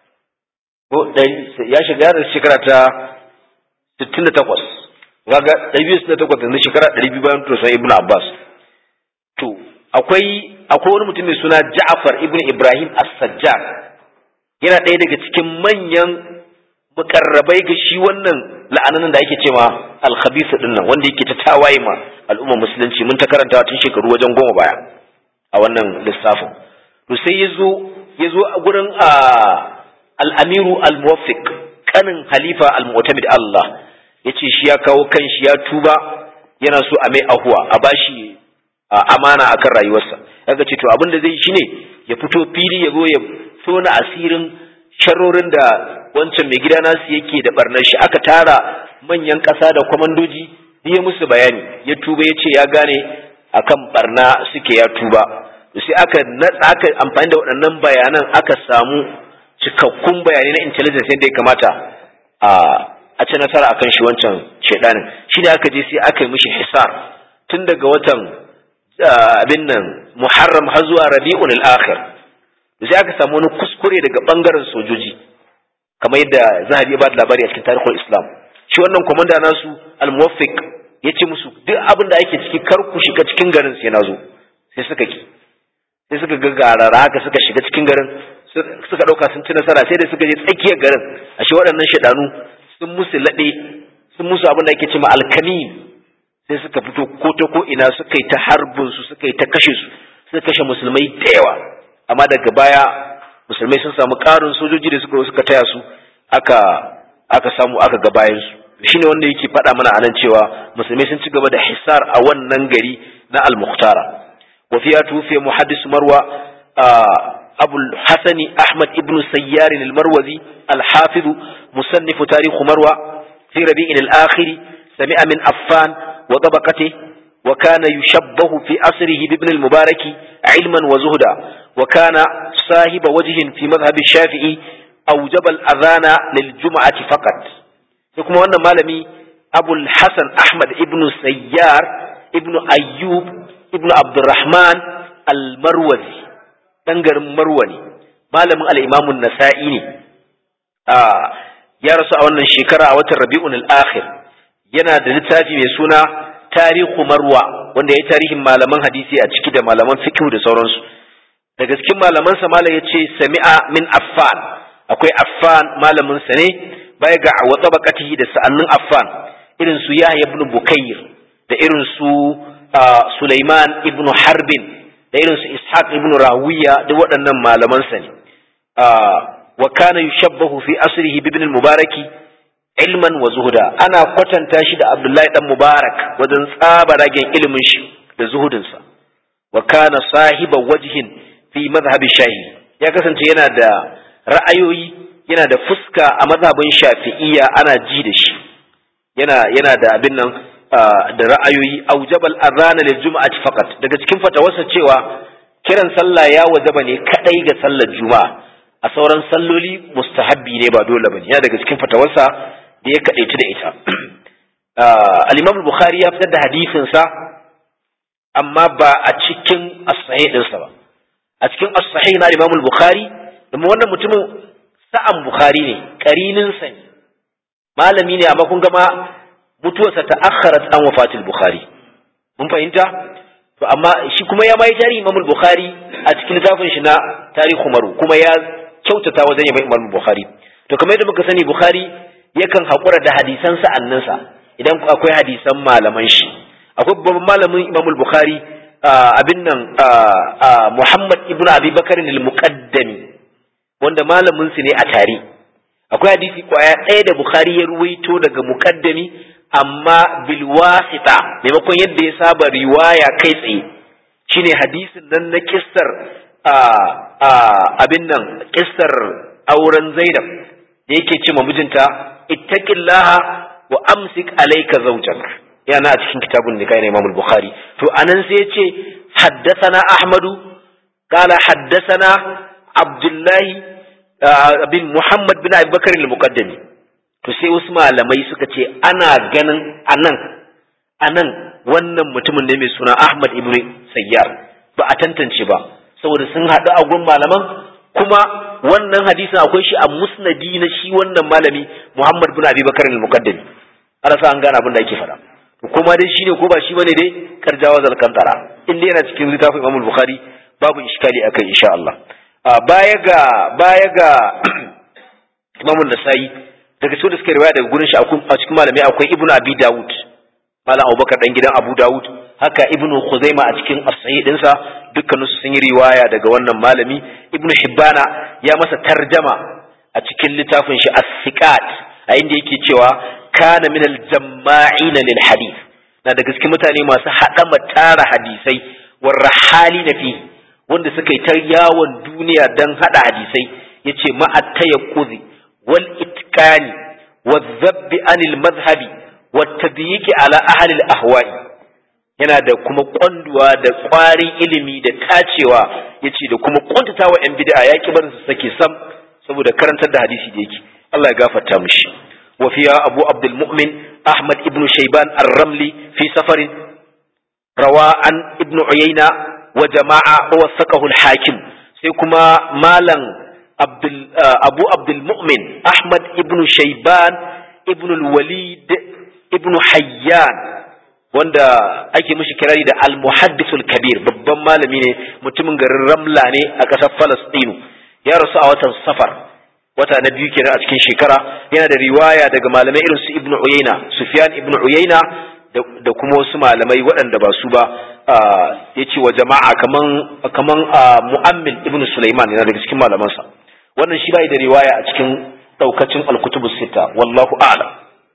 ko ya shiga da shekara ta sittin da takwas kaga ɗari biyu sittin da takwas yanzu shekara ɗari biyu bayan rasuwan ibn abbas to akwai akwai wani mutum mai suna Ja'far ibn Ibrahim As-Sajjar yana ɗaya daga cikin manyan mukarrabai ga shi wannan la'ananin da ake cewa al-khabith din nan wanda yake ta tawaye ma al'umma musulunci mun ta karanta tun shekaru wajen goma baya a wannan lissafin to sai yazo yazo a gurin al-Amiru al-Muwaffiq kanin Halifa al-Mu'tamid Allah yace shi ya kawo kan shi ya tuba yana so a mai ahuwa a bashi amana akan rayuwarsa yaga ce to abin da zai shine ya fito fili ya zo ya tona asirin sharorin da wancan mai gida nasu yake da barnar shi aka tara manyan ƙasa da kwamandoji ya musu bayani ya tuba ya ce ya gane akan barna suke ya tuba sai aka natsa aka amfani da waɗannan bayanan aka samu cikakkun bayanai na intelligence yadda ya kamata a a ci nasara akan shi wancan shaidanin shi ne aka je sai aka yi mishi hisar tun daga watan abin nan muharram har zuwa rabi'un al-akhir sai aka samu wani kuskure daga bangaren sojoji kamar yadda zahabi ya ba da labari a cikin tarihin islam shi wannan komanda nasu al-muwaffiq ya ce musu duk abin da ake ciki kar ku shiga cikin garin sai na zo sai suka ki sai suka ga garara haka suka shiga cikin garin suka dauka sun ci nasara sai da suka je tsakiyar garin ashe waɗannan shaidanu sun musu laɗe sun musu abin da ake cewa alkamin sai suka fito ko ta ko ina suka yi ta harbin su suka yi ta kashe su suka kashe musulmai da yawa amma daga baya musulmai sun samu ƙarin sojoji da suka suka taya su aka aka samu aka ga bayan su shine wanda yake faɗa mana anan cewa musulmai sun ci gaba da hisar a wannan gari na al-muhtara wa fiya tufiya muhaddis marwa أبو الحسن أحمد ابن سيار المروزي الحافظ مصنف تاريخ مروى في ربيع الآخر سمع من أفان وطبقته وكان يشبه في أسره بابن المبارك علما وزهدا وكان صاحب وجه في مذهب الشافعي أوجب الأذان للجمعة فقط يكما أن مالمي أبو الحسن أحمد ابن سيار ابن أيوب ابن عبد الرحمن المروزي ɗan garin Marwa ne, malamin al'imamun Nasa'i ne, ya rasu a wannan shekara a watan Rabi'un al'akhir, yana da littafi mai suna Tarihu Marwa, wanda ya yi tarihin malaman hadisi a ciki da malaman fikihu da sauransu. Daga cikin malamansa malam ya ce, Sami'a min Affan, akwai Affan malaminsa ne, baya ga wata bakatihi da sa'annin Affan, irin su Yahya ibn Bukayr, da irin su Sulaiman ibn Harbin, da irin su Ishaq ibn Rawiya duk waɗannan malamansa ne wa kana yushabbahu fi asrihi bi ibn al-mubaraki ilman wa zuhuda ana kwatanta shi da Abdullahi dan Mubarak wajen tsabaragen ilimin shi da zuhudinsa wa kana sahiba wajhin fi madhhabi shahi ya kasance yana da ra'ayoyi yana da fuska a mazhabin shafi'iyya ana ji da shi yana yana da abin nan da ra'ayoyi aujabal azana lil juma'ati faqat daga cikin fatawarsa cewa kiran sallah ya wajaba ne kadai ga sallar juma'a a sauran salloli mustahabbi ne ba dole bane yana daga cikin fatawarsa da ya kadaitu da ita al-Imam al-Bukhari ya fitar da hadisin sa amma ba a cikin as-sahih ɗinsa ba a cikin as-sahih na Imam al-Bukhari domin wannan mutumin sa'an Bukhari ne karinin sa ne malami ne amma kun ga ma mutuwarsa ta akharat an wafatil Bukhari mun fahimta to amma shi kuma ya mai tarihi Imam al-Bukhari a cikin littafin shi na Tarihu Umaru kuma ya kyautata wajen yaban Imam al-Bukhari to kamar yadda muka sani Bukhari yakan haƙura da hadisan sa'anninsa idan akwai hadisan malaman shi akwai babban malamin Imam al-Bukhari abin nan Muhammad ibn Abi Bakar al-Muqaddami wanda malamin su ne a tare akwai hadisi kwaya ɗaya da Bukhari ya ruwaito daga Muqaddami amma bil wasita maimakon yadda ya saba riwaya kai tsaye shine hadisin nan na kissar abin nan kissar auren Zainab da yake ce mijinta ittaqillaha wa amsik alayka zawjak yana a cikin kitabun nikah na Imam al-Bukhari to anan sai ya ce haddathana Ahmadu qala haddathana Abdullah bin Muhammad bin Abi Bakar al-Muqaddami to sai wasu malamai suka ce ana ganin anan anan wannan mutumin ne mai suna Ahmad ibn Sayyar ba a tantance ba saboda sun haɗu a gun malaman kuma wannan hadisin akwai shi a musnadi na shi wannan malami Muhammad bin Abi Bakar al-Muqaddami ana sa an gane abin da ake faɗa kuma dai shine ko ba shi bane dai karjawa zalkantara in dai yana cikin littafin Imam Bukhari babu iskali akai insha Allah baya ga baya ga Imam Nasa'i daga cikin da suka riwaya daga gurin shi a cikin malami akwai Ibn Abi Dawud Malam Abubakar dan gidan Abu Dawud haka Ibn Khuzaima a cikin as-sahih dinsa dukkanin su sun yi riwaya daga wannan malami Ibn Hibbana ya masa tarjama a cikin littafin shi as-siqat a inda yake cewa kana min al-jamma'ina lil hadith na daga cikin mutane masu haɗa tara hadisai war rahali na fi wanda suka yi ta yawon duniya dan haɗa hadisai yace ma at-tayaqquzi wal itqani wadh-dhabbi anil madhhabi wat-tadyiqi ala ahli al-ahwa'i yana da kuma kwanduwa da ƙwarin ilimi da tacewa yace da kuma kuntatawa yan bid'a ya ki barin su sake sam saboda karantar da hadisi da yake Allah ya gafarta mishi وفيها أبو عبد المؤمن أحمد ابن شيبان الرملي في سفر روى عن ابن عيينة وجماعة ووثقه الحاكم سيكما مالا عبد أبو عبد المؤمن أحمد ابن شيبان ابن الوليد ابن حيان wanda ake mishi kirari da al-muhaddithul kabir babban malami ne mutumin garin Ramla ne a ƙasar Falastinu ya rasu a watan Safar wata na biyu kenan a cikin shekara yana da riwaya daga malamai irin su ibnu uyayna sufyan ibnu uyayna da kuma wasu malamai waɗanda ba su ba yace wa jama'a kaman kaman mu'ammil ibnu sulaiman yana daga cikin malamansa wannan shi bai da riwaya a cikin daukacin al-kutubu sita wallahu a'lam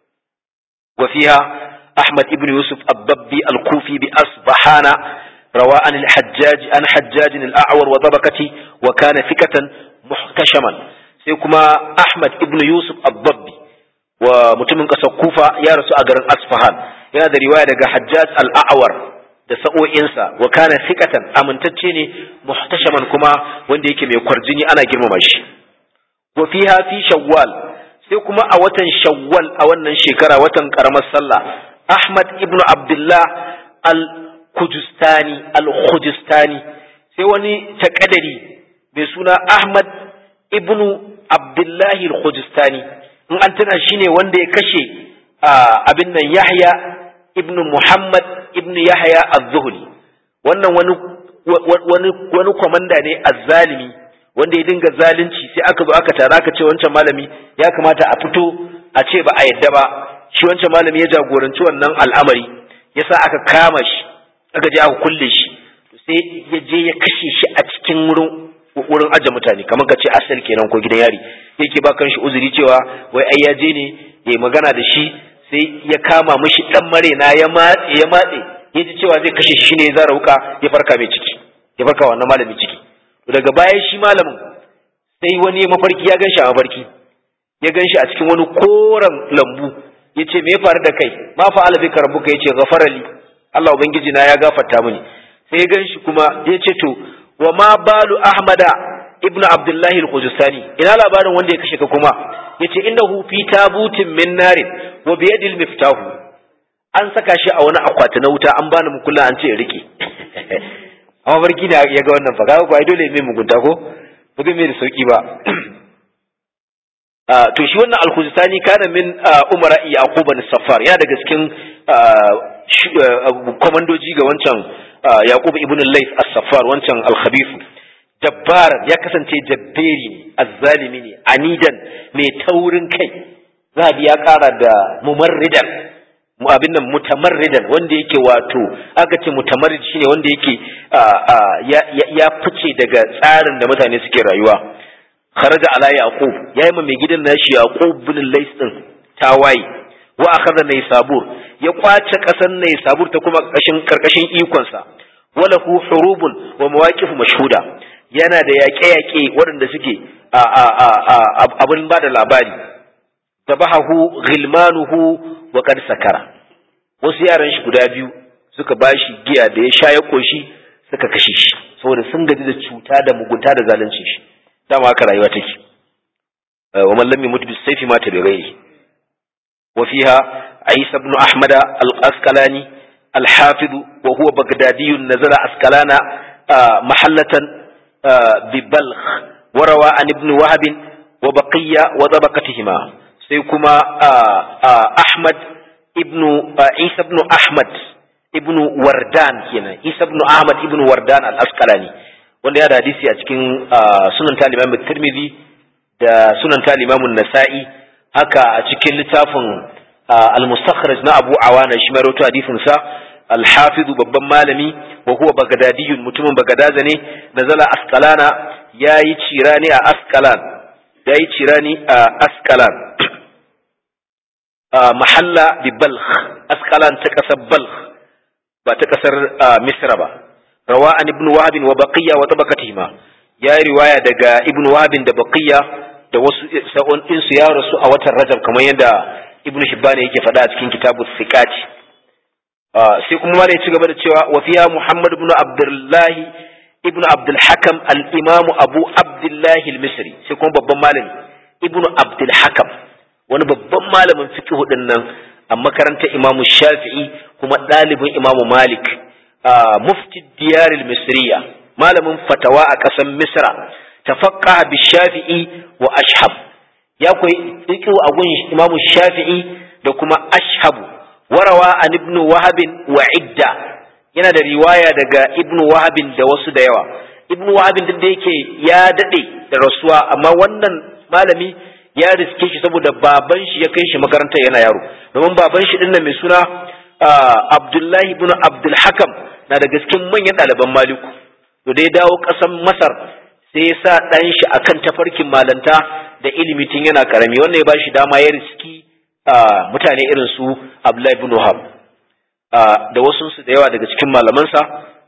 wa fiha ahmad ibnu yusuf ad-dabbi al-kufi bi asbahana روى عن الحجاج عن حجاج الأعور وطبقته وكان ثقة محتشما sai kuma Ahmad ibn Yusuf Abdabbi wa mutumin ƙasar Kufa ya rasu a garin Asfahan yana da riwaya daga Hajjaj al-A'war da sa'o'insa wa kana thiqatan amintacce ne muhtashaman kuma wanda yake mai kwarjini ana girmama shi wa fiha fi Shawwal sai kuma a watan Shawwal a wannan shekara watan karamar sallah Ahmad ibn Abdullah al-Khujustani al-Khujustani sai wani takadari mai suna Ahmad ibnu Abdullahi al-Khujistani in an tana shine wanda ya kashe abin nan Yahya ibnu Muhammad ibnu Yahya az-Zuhli wannan wani wani wani komanda ne azzalimi wanda ya dinga zalunci sai aka zo aka tara aka ce wancan malami ya kamata a fito a ce ba a yadda ba shi wancan malami ya jagoranci wannan al'amari yasa aka kama shi aka je aka kulle shi sai ya je ya kashe shi a cikin wurin wurin aje mutane kamar ka ce asal kenan ko gidan yari yake ba kan shi uzuri cewa wai ai ya je ne ya magana da shi sai ya kama mishi dan marena ya matse ya matse ya ji cewa zai kashe shi ne ya zara wuka ya farka mai ciki ya farka wannan malami ciki to daga baya shi malamin sai wani mafarki ya gan shi a mafarki ya gan shi a cikin wani koren lambu yace me ya faru da kai ma fa'ala bika rabbuka yace ghafara li Allah ubangiji na ya gafarta mini sai gan shi kuma yace to wa ma balu ahmada ibnu abdullahi al-khuzustani ina labarin wanda ya kashe ka kuma yace innahu fi tabutin min narin wa bi yadil miftahu an saka shi a wani akwati na wuta an bani mukulla an ce rike amma barki da ya ga wannan fa kaga ko ai dole mai mugunta ko ba zai mai da sauki ba to shi wannan al-khuzustani kana min umara yaqub bin safar ya daga cikin komandoji ga wancan yaqub ibn layth as-safar wancan al-khabith jabbar ya kasance jabberi ne azzalimi ne anidan mai taurin kai zabi ya kara da mumarridan mu abin nan mutamarridan wanda yake wato aka ce mutamarrid shine wanda yake ya fice daga tsarin da mutane suke rayuwa kharaja ala yaqub yayi ma mai gidan nashi yaqub bin lays din tawaye wa akhadha naysabur ya kwace kasar naysabur ta kuma karkashin karkashin ikon sa walahu hurubun wa mawaqif mashhuda yana da yaƙe-yaƙe waɗanda suke abin ba da labari tabahahu ghilmanuhu wa qad sakara wasu yaran shi guda biyu suka bashi giya da ya sha ya koshi suka kashe shi saboda sun gaji da cuta da mugunta da zalunci shi dama haka rayuwa take wa man lam yamut bis sayfi mata bi ghairi wa fiha Isa ibn Ahmad al-Asqalani al-Hafiz wa huwa Baghdadi nazala Asqalana mahallatan bi Balkh wa rawa an ibn Wahab wa baqiya wa tabaqatihima sai kuma Ahmad ibn Isa ibn Ahmad ibn Wardan kenan Isa ibn Ahmad ibn Wardan al-Asqalani wanda ya da hadisi a cikin sunan ta Imam Tirmidhi da sunan ta Imam Nasa'i haka a cikin littafin al-Mustakhraj na Abu Awana shi mai rawaito hadisin sa al-Hafiz babban malami wa huwa Baghdadiyun mutumin Bagadaza ne nazala Asqalana yayi cirani a Asqalan yayi cirani a Asqalan mahalla bi Balkh Asqalan ta kasar Balkh ba ta kasar Misra ba rawa an ibn wahab wa baqiya wa tabaqatihima ya riwaya daga ibn wahab da baqiya da wasu sa'on din su ya rasu a watan rajab kamar yadda ibn hibban yake faɗa a cikin kitabu thiqat sai kuma ma ya ci gaba da cewa wa fiya muhammad ibn abdullah ibn abdul hakam al imam abu abdullah al misri sai kuma babban malami ibn abdul hakam wani babban malamin fiqh din nan a makarantar imamu shafi'i kuma ɗalibin imamu malik mufti diyar misriya malamin fatawa a ƙasar misra tafaqqa bi shafi'i wa ashhab ya koyi fiqh a gun imamu shafi'i da kuma ashhabu warawa an ibn wahab wa idda yana da riwaya daga ibn wahab da wasu da yawa ibn wahab din da yake ya dade da rasuwa amma wannan malami ya riske shi saboda baban shi ya kai shi makarantar yana yaro domin baban shi din mai suna Abdullahi ibn Abdul Hakam na da cikin manyan ɗaliban Maliku to da ya dawo ƙasar Masar sai ya sa ɗan shi akan tafarkin malanta da ilimi tun yana karami wannan ya ba shi dama ya riski mutane irin su Abdullahi ibn Wahab da wasu su da yawa daga cikin malamansa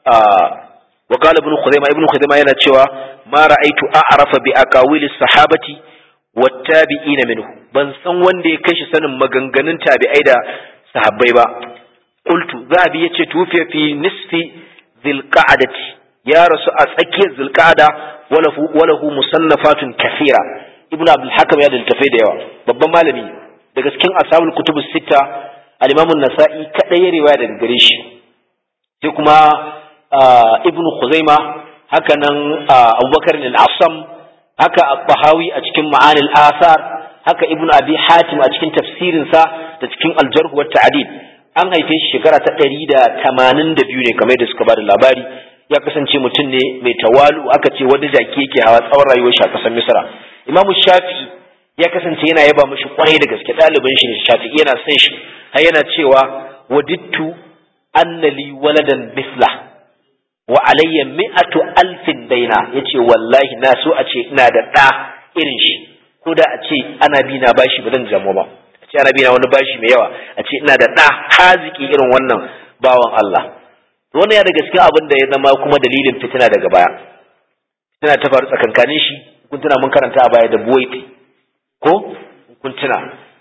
wa qala ibn Khuzaimah ibn Khuzaimah yana cewa ma ra'aitu a'rafa bi aqawili sahabati wattabi'ina minhu ban san wanda ya kai shi sanin maganganun tabi'ai da sahabbai ba qultu zabi yace tufiya fi nisfi zilqa'dati ya rasu a tsakiyar zilqa'da walahu walahu musannafatun kathira ibn abdul hakim ya da littafai da yawa babban malami daga cikin ashabul kutubus sita al-imam an-nasa'i kadai ya riwaya daga gare shi sai kuma ibn khuzaima haka nan abubakar al-asam haka al-bahawi a cikin ma'anil asar haka ibn abi hatim a cikin tafsirinsa da cikin aljarh wa ta'dil an haife shi shekara ta ɗari da tamanin da biyu ne kamar da suka bada labari ya kasance mutum ne mai tawalu aka ce wanda jaki yake hawa tsawon rayuwar shi a ƙasar misra imamu shafi'i ya kasance yana yaba mishi kwarai da gaske ɗaliban shi ne shafi'i yana son shi har yana cewa wadittu annali waladan misla wa alayya mi'atu alfin daina yace wallahi na so a ce ina da ɗa irin shi ko da a ce ana bi na bashi ba zan jamo ba a ce ana bi na wani bashi mai yawa a ce ina da ɗa haziki irin wannan bawan Allah wannan ya daga cikin abin da ya zama kuma dalilin fitina daga baya fitina ta faru tsakankanin shi kun tuna mun karanta a baya da buwaiti ko kun tuna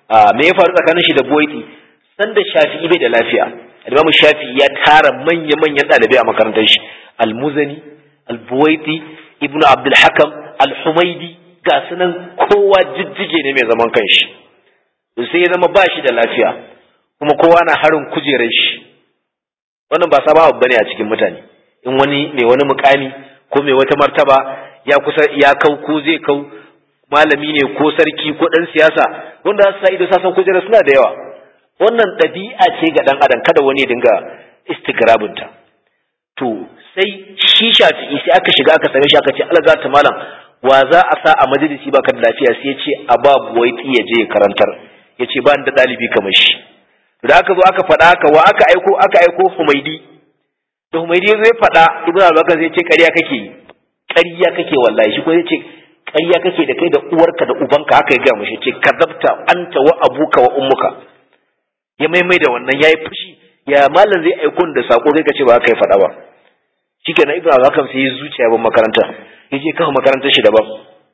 me ya faru tsakanin shi da buwaiti sanda shafi'i bai da lafiya al-imam shafi'i ya tara manya manyan dalibai a makarantar shi al-muzani al-buwaiti ibnu abdul hakam al-humaidi ga sunan kowa jijjige ne mai zaman kanshi sai ya zama ba shi da lafiya kuma kowa na harin kujerar shi wannan ba sabon abu bane a cikin mutane in wani mai wani mukami ko mai wata martaba ya kusa ya kau ko zai kau malami ne ko sarki ko dan siyasa wanda za su sa ido sasan kujerar suna da yawa wannan ɗabi'a ce ga dan adam kada wani ya dinga istigrabinta to sai shi shafi'i sai aka shiga aka same shi aka ce Allah ta malam wa za a sa a majalisi baka da lafiya sai ya ce a ba buwaiti ya je karantar ya ce ba ni da ɗalibi kamar shi da aka zo aka faɗa haka wa aka aiko aka aiko humaidi da humaidi zai faɗa ibnu abubakar zai ce ƙarya kake yi ƙarya kake wallahi shi ko zai ce ƙarya kake da kai da uwarka da ubanka haka ya gaya mashi ce kazabta anta wa abuka wa ummuka ya maimai da wannan yayi fushi ya malam zai aiko da sako kai kace ba haka ya faɗa ba shikenan ibnu abubakar sai ya zuciya ban makaranta yaje kawo makarantar shi daban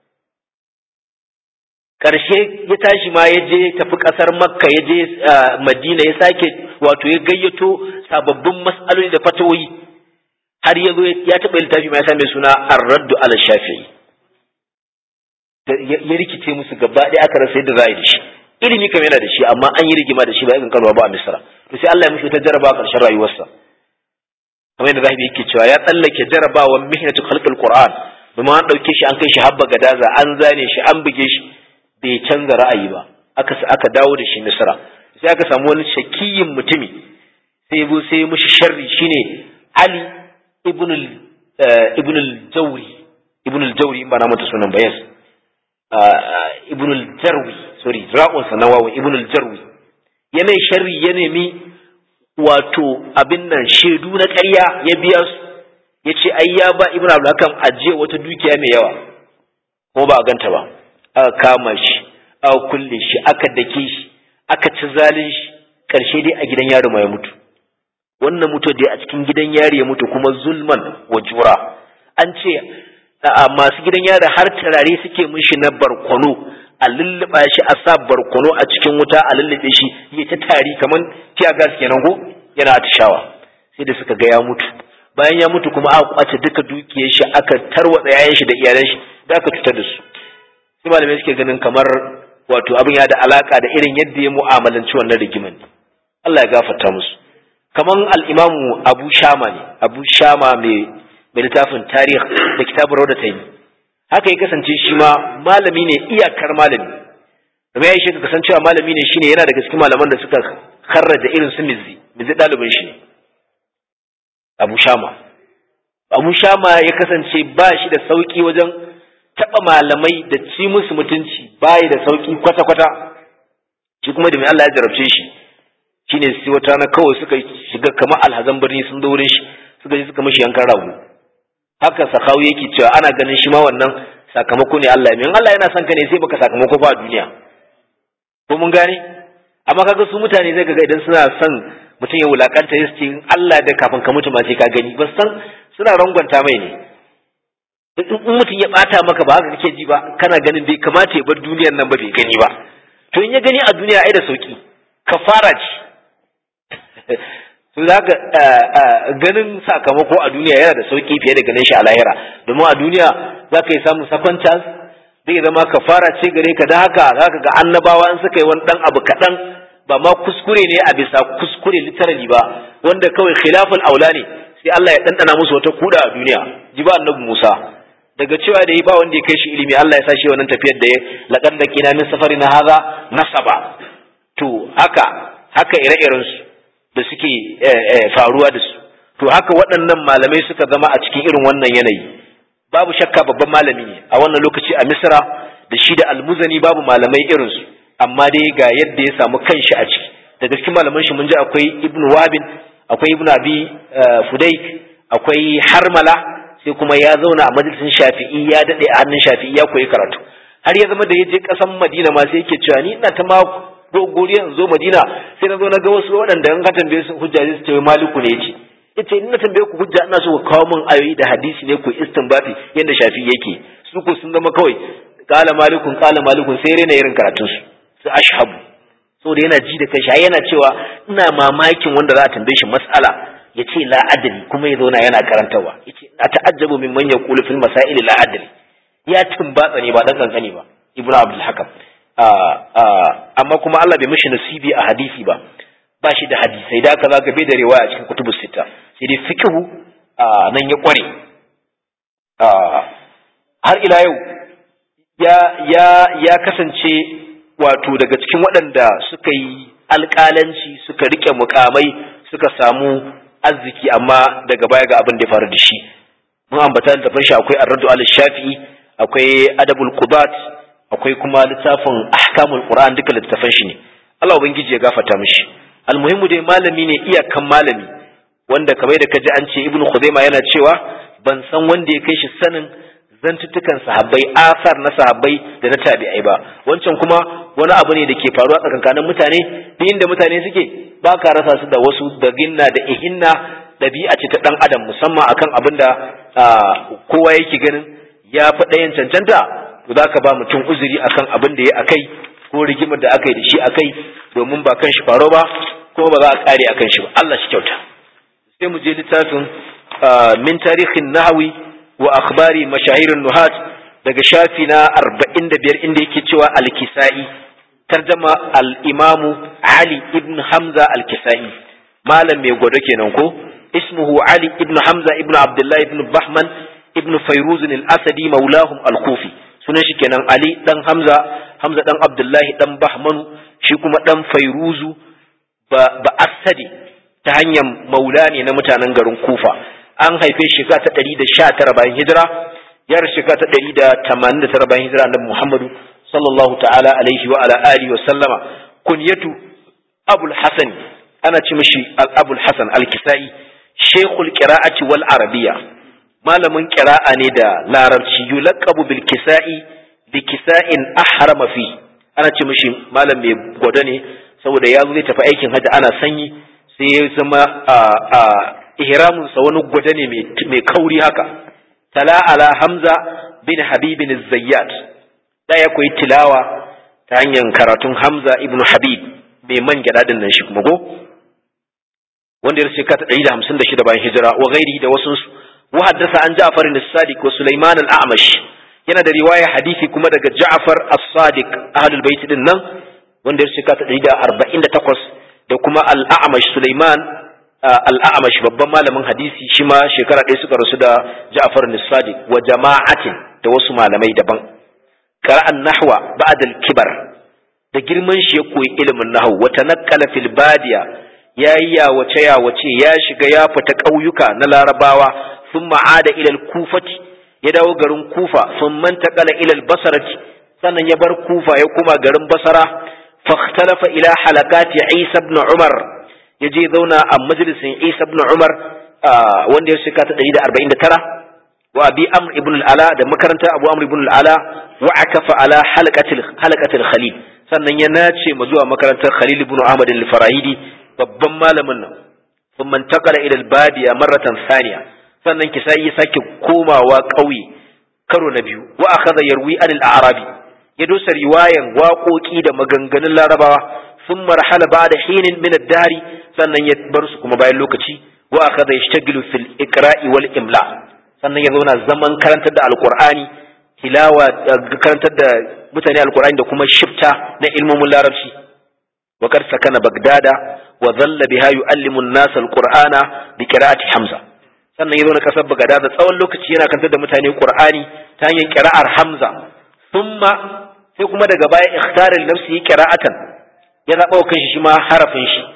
karshe ya tashi ma ya je tafi kasar makka ya je madina ya sake wato ya gayyato sababbin mas'aloli da fatawoyi har ya zo ya taɓa littafi ma ya same suna ar-raddu ala shafi'i ya rikice musu gaba ɗaya aka rasa yadda za a yi da shi ilimi kam yana da shi amma an yi rigima da shi ba irin kalwa ba a misra to sai Allah ya mishi ta jaraba a ƙarshen rayuwarsa kamar yadda zahibi yake cewa ya tsallake jarabawan mihnatu khalqil qur'an domin an ɗauke shi an kai shi habba gadaza an zane shi an buge shi bai canza ra'ayi ba aka aka dawo da shi misra sai aka samu wani shakiyin mutumi sai ya sai ya mishi sharri shine ali ibn al ibn al jawri ibn al jawri in ba na mata sunan ba yes ibn al jarwi sorry ra'un sa nawawi ibn al jarwi ya mai sharri ya nemi wato abin nan shedu na ƙarya ya biya su ya ce ai ya ba ibn abdul hakam ajiye wata dukiya mai yawa ko ba a ganta ba aka kama shi aka kulle shi aka dake shi aka ci zalin shi karshe dai a gidan yaro ma ya mutu wannan mutu dai a cikin gidan yari ya mutu kuma zulman wa jura an ce masu gidan yari har turare suke mishi na barkono a lulluɓa shi a sa barkono a cikin wuta a lullube shi ya ta tari kamar tiya gas kenan ko yana atishawa sai da suka ga ya mutu bayan ya mutu kuma aka kwace duka dukiyar shi aka tarwatsa yayan shi da iyalan shi da aka cutar da su sai malamai suke ganin kamar wato abin ya da alaka da irin yadda ya mu'amalanci wannan rigiman Allah ya gafarta musu kaman al-imamu Abu Shama ne Abu Shama mai mai littafin tarih da kitabun Rawda Taymi haka ya kasance shi ma malami ne iyakar malami kuma ya shi ka kasancewa malami ne shine yana daga cikin malaman da suka kharraja irin su Mizzi Mizzi dalibin shi ne Abu Shama Abu Shama ya kasance ba shi da sauki wajen taɓa malamai da ci musu mutunci bayi da sauƙi kwata-kwata shi kuma da mai Allah ya jarabce shi shine sai wata rana kawai suka shiga kamar alhazan birni sun zo wurin shi suka je suka mishi yankan rago haka sakawu yake cewa ana ganin shi ma wannan sakamako ne Allah ya Allah yana son ka ne sai baka sakamako ba a duniya ko mun gane amma kaga su mutane zai ga idan suna son mutum ya wulakanta ya ce Allah da kafin ka mutu ma sai ka gani ba san suna rangwanta mai ne in mutum ya bata maka ba haka kake ji ba kana ganin bai kamata ya bar duniyar nan ba bai gani ba to in ya gani a duniya ai da sauki kafara ce to zaka ganin sakamako a duniya yana da sauki fiye da ganin shi a lahira domin a duniya zaka yi samun second chance zai zama kafara ce gare ka da haka zaka ga annabawa in suka yi wani dan abu kaɗan ba ma kuskure ne a bisa kuskure literally ba wanda kawai khilaful aula ne sai Allah ya ɗanɗana musu wata kuda a duniya ji ba annabi Musa daga cewa da yi ba wanda ya kai shi ilimi Allah ya sa shi wannan tafiyar da ya laƙar da kina min safari na haza nasaba to haka haka ire-iren su da suke faruwa da su to haka waɗannan malamai suka zama a cikin irin wannan yanayi babu shakka babban malami ne a wannan lokaci a Misra da shi da almuzani babu malamai irin su amma dai ga yadda ya samu kanshi a ciki daga cikin malaman shi mun ji akwai ibnu wabin akwai ibnu abi fudaik akwai harmala sai kuma ya zauna a majalisin shafi'i ya dade a hannun shafi'i ya koyi karatu har ya zama da ya je kasan madina ma sai yake cewa ni ina ta ma gogoriya in zo madina sai na zo na ga wasu waɗanda in ka tambaye su hujja sai su ce maliku ne yace yace ina tambaye ku hujja ina so ku kawo min ayoyi da hadisi ne ku istinbati yanda shafi'i yake su ko sun zama kawai qala malikun qala malikun sai rena irin karatun su su ashhabu saboda yana ji da kanshi yana cewa ina mamakin wanda za a tambaye shi mas'ala ya ce la adri kuma ya zauna yana karantarwa ya ce a ta'ajjabu min man yaqulu fil masail la adri ya tumbatsa ne ba dan kankani ba ibnu abdul hakam amma kuma Allah bai mishi nasibi a hadisi ba ba shi da hadisai da aka zaka bai da riwaya a cikin kutubus sita sai dai fiqhu nan ya kware har ila yau ya ya ya kasance wato daga cikin waɗanda suka yi alƙalanci suka rike mukamai suka samu arziki amma daga baya ga abin da ya faru da shi mun ambata da shi akwai ar-raddu al-shafi'i akwai adabul qubat akwai kuma littafin ahkamul qur'an duka littafan shi ne Allah ubangiji ya gafarta mishi almuhimmu dai malami ne iyakan malami wanda kamar da kaji an ce ibnu khuzaima yana cewa ban san wanda ya kai shi sanin zantuttukan sahabbai asar na sahabbai da na tabi'ai ba wancan kuma wani abu ne da ke faruwa tsakankanin mutane duk inda mutane suke ba ka rasa su da wasu da ginna da ihinna ɗabi'a ce ta ɗan adam musamman akan abin da kowa yake ganin ya fi ɗayan cancanta to za ka ba mutum uzuri akan abin da ya akai ko rigimar da aka yi da shi akai domin ba kan shi faro ba kuma ba za a ƙare akan shi ba Allah shi kyauta sai mu je littafin min tarihin nahawi wa akhbari mashahirin nuhat daga shafi na arba'in da biyar inda yake cewa alkisa'i tarjama al-imamu ali ibn hamza alkisa'i malam mai gwado kenan ko ismuhu ali ibn hamza ibn abdullah ibn bahman ibn fayruz al-asadi maulahum al-kufi sunan shi kenan ali dan hamza hamza dan abdullahi dan bahmanu shi kuma dan fayruzu ba, ba asadi ta hanyar maula ne na mutanen garin kufa an haife shi ta ɗari da sha tara bayan hijira ya rasu ta ɗari da tamanin da tara bayan hijira annabi muhammadu sallallahu ta'ala alaihi wa ala alihi wa sallama kunyatu abul hasan ana ce mishi abul hasan al-kisai shaykhul qira'ati wal arabiyya malamin qira'a ne da larabci yulaqabu bil kisai bi kisa'in ahrama fi ana ce mishi malam mai gwada ne saboda ya zo zai tafi aikin hajji ana sanyi sai ya zama a ihraminsa wani gwada ne mai kauri haka tala ala hamza bin habibin zayyat da ya koyi tilawa ta hanyar karatun hamza ibn habib mai man gyada din nan shi kuma go wanda ya shekara ta ɗari da hamsin da shida bayan hijira wa gairi da wasu wa haddasa an ja'far as-sadiq wa sulaiman al-a'mash yana da riwaya hadisi kuma daga ja'far as-sadiq ahlul bait din nan wanda ya shekara ta ɗari da arba'in da takwas da kuma al-a'mash sulaiman al'amash babban malamin hadisi shi ma shekara ɗaya suka rasu da Ja'far Sadiq wa jama'atin da wasu malamai daban qara'an nahwa ba'da al-kibar da girman shi ya koyi ilimin nahwu wa tanaqqala fil badiya yayi ya wace ya wace ya shiga ya fita ƙauyuka na larabawa thumma ada ila al-kufati ya dawo garin kufa thumma taqala ila al-basrati sannan ya bar kufa ya kuma garin basara fakhtalafa ila halakati Isa ibn Umar ya je zauna a majalisin Isa ibn Umar wanda ya shika ta 149 wa Abi Amr ibn al-Ala da makarantar Abu Amr ibn al-Ala wa akafa ala halaqatil halaqatil Khalil sannan ya nace ma zuwa makarantar Khalil ibn Ahmad al-Farahidi babban malamin nan thumma intaqala ila al-Badiya marratan thaniya sannan kisai ya sake komawa ƙauye karo na biyu wa akhadha yarwi anil a'rabi ya dosa riwayan waƙoƙi da maganganun larabawa ثم رحل بعد حين من الدهر sannan ya bar su kuma bayan lokaci wa akhadha yashtagilu fil iqra'i wal imla sannan ya zauna zaman karantar da alqur'ani tilawa karantar da mutane alqur'ani da kuma shifta na ilmomin larabci wa kar sakana bagdada wa dhalla biha yu'allimu an-nas alqur'ana bi qira'ati hamza sannan ya zauna kasar bagdada tsawon lokaci yana karantar da mutane qur'ani ta hanyar qira'ar hamza thumma sai kuma daga baya ikhtara li nafsihi qira'atan ya zaɓa wa kanshi shi ma harafin shi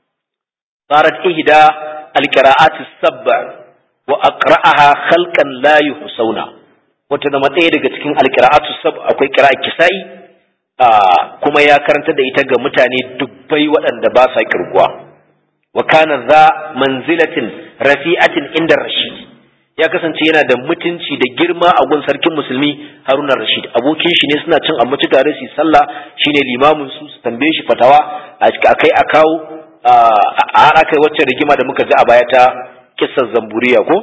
farat ihda alqira'at as-sab'a wa aqra'aha khalqan la yuhsauna wata da ɗaya daga cikin alqira'at as-sab akwai qira'a kisai kuma ya karanta da ita ga mutane dubbai waɗanda ba sa kirguwa wa kana za manzilatin rafi'atin inda rashid ya kasance yana da mutunci da girma a gun sarkin musulmi haruna rashid abokin shi ne suna cin abinci tare su sallah shine limamin su su tambaye shi fatawa a kai a kawo a har aka wacce rigima da muka ji a baya ta kissar zamburiya ko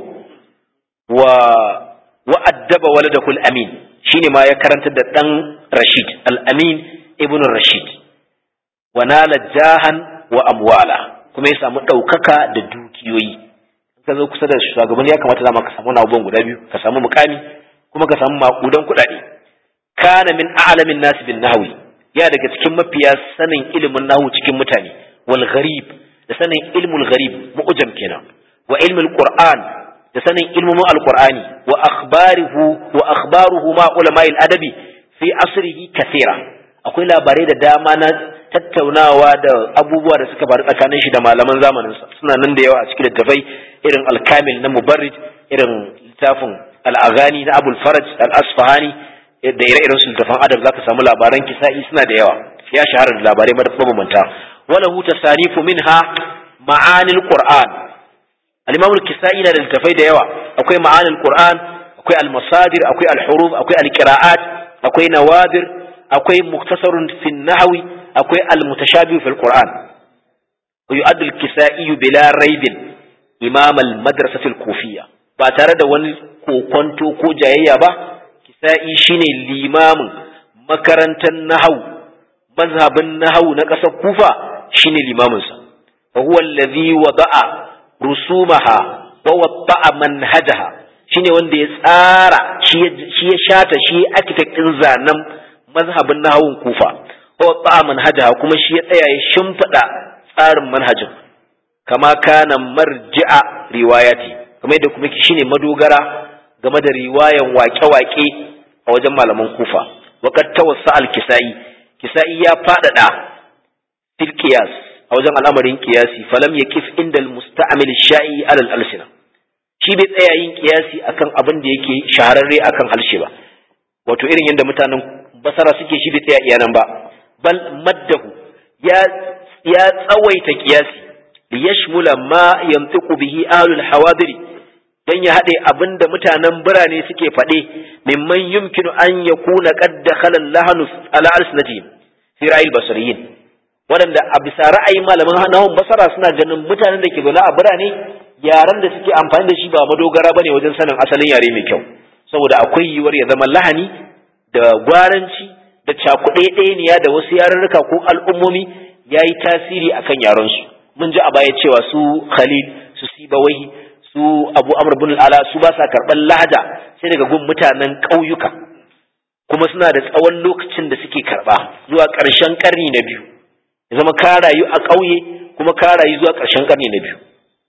wa wa addaba waladakul amin shine ma ya karanta da dan rashid al amin ibn rashid wa nala jahan wa amwala kuma ya samu ɗaukaka da dukiyoyi ka zo kusa da shugabanni ya kamata dama ka samu abubuwan guda biyu ka samu mukami kuma ka samu makudan kuɗaɗe kana min a'lamin nas bin nahwi ya daga cikin mafiya sanin ilimin nahwu cikin mutane wal gharib da sanin ilmul gharib mu'jam kenan wa ilmul qur'an da sanin ilmumin alqur'ani wa akhbarihu wa akhbaruhu ma ulama'il adabi fi asrihi kathira akwai labarai da dama na tattaunawa da abubuwa da suka faru tsakanin shi da malaman zamaninsa suna nan da yawa a cikin littafai irin alkamil na mubarrid irin littafin al'agani na abul faraj al-asfahani da ire-iren su littafan adab zaka samu labaran kisa'i suna da yawa ya shahara da labarai mabambanta wala hu tasanifu minha ma'anil qur'an al-imam al-kisa'i na da littafai da yawa akwai ma'anil qur'an akwai al-masadir akwai al-huruf akwai al-qira'at akwai nawadir akwai muktasarun fi nahwi akwai al-mutashabih fil qur'an wa yu'addu al-kisa'i bila raibin imam al-madrasah al-kufiyya ba tare da wani kokonto ko jayayya ba kisa'i shine limamin makarantar nahau mazhabin nahau na ƙasar kufa shine limamin sa wa huwa alladhi wada'a rusumaha wa wada'a manhajaha shine wanda ya tsara shi ya shata shi architect din zanen mazhabin nahawun kufa wa wada'a manhajaha kuma shi ya tsaya ya shimfida tsarin manhajin kama kana marji'a riwayati kamar yadda kuma shine madogara game da riwayan waƙe-waƙe a wajen malaman kufa waqad tawassa al-kisai kisai ya fadada fil qiyas a wajen al'amarin qiyasi falam yakif inda al-musta'mil shai ala al-alsina shi bai tsaya yin qiyasi akan abin da yake shahararre akan halshe ba wato irin yadda mutanen basara suke shi bai tsaya iyanan ba bal maddahu ya ya tsawaita qiyasi liyashmula ma yantiqu bihi ahlul hawadiri dan ya haɗe abin da mutanen birane suke faɗe mimman yumkinu an ya kuna ƙadda halal lahanu ala alsinatihim fi ra'ayil basariyin waɗanda a bisa ra'ayin malaman nahun basara suna ganin mutanen da ke zaune a birane yaren da suke amfani da shi ba madogara bane wajen sanin asalin yare mai kyau saboda akwai yiwuwar ya zama lahani da gwaranci da cakuɗe ɗaya da wasu yarurruka ko al'ummomi ya yi tasiri akan yarensu mun ji a baya cewa su khalil su sibawai su abu amr bin ala su ba sa karɓar lahaja sai daga gun mutanen ƙauyuka kuma suna da tsawon lokacin da suke karɓa zuwa ƙarshen ƙarni na biyu ya zama ka rayu a ƙauye kuma ka rayu zuwa ƙarshen ƙarni na biyu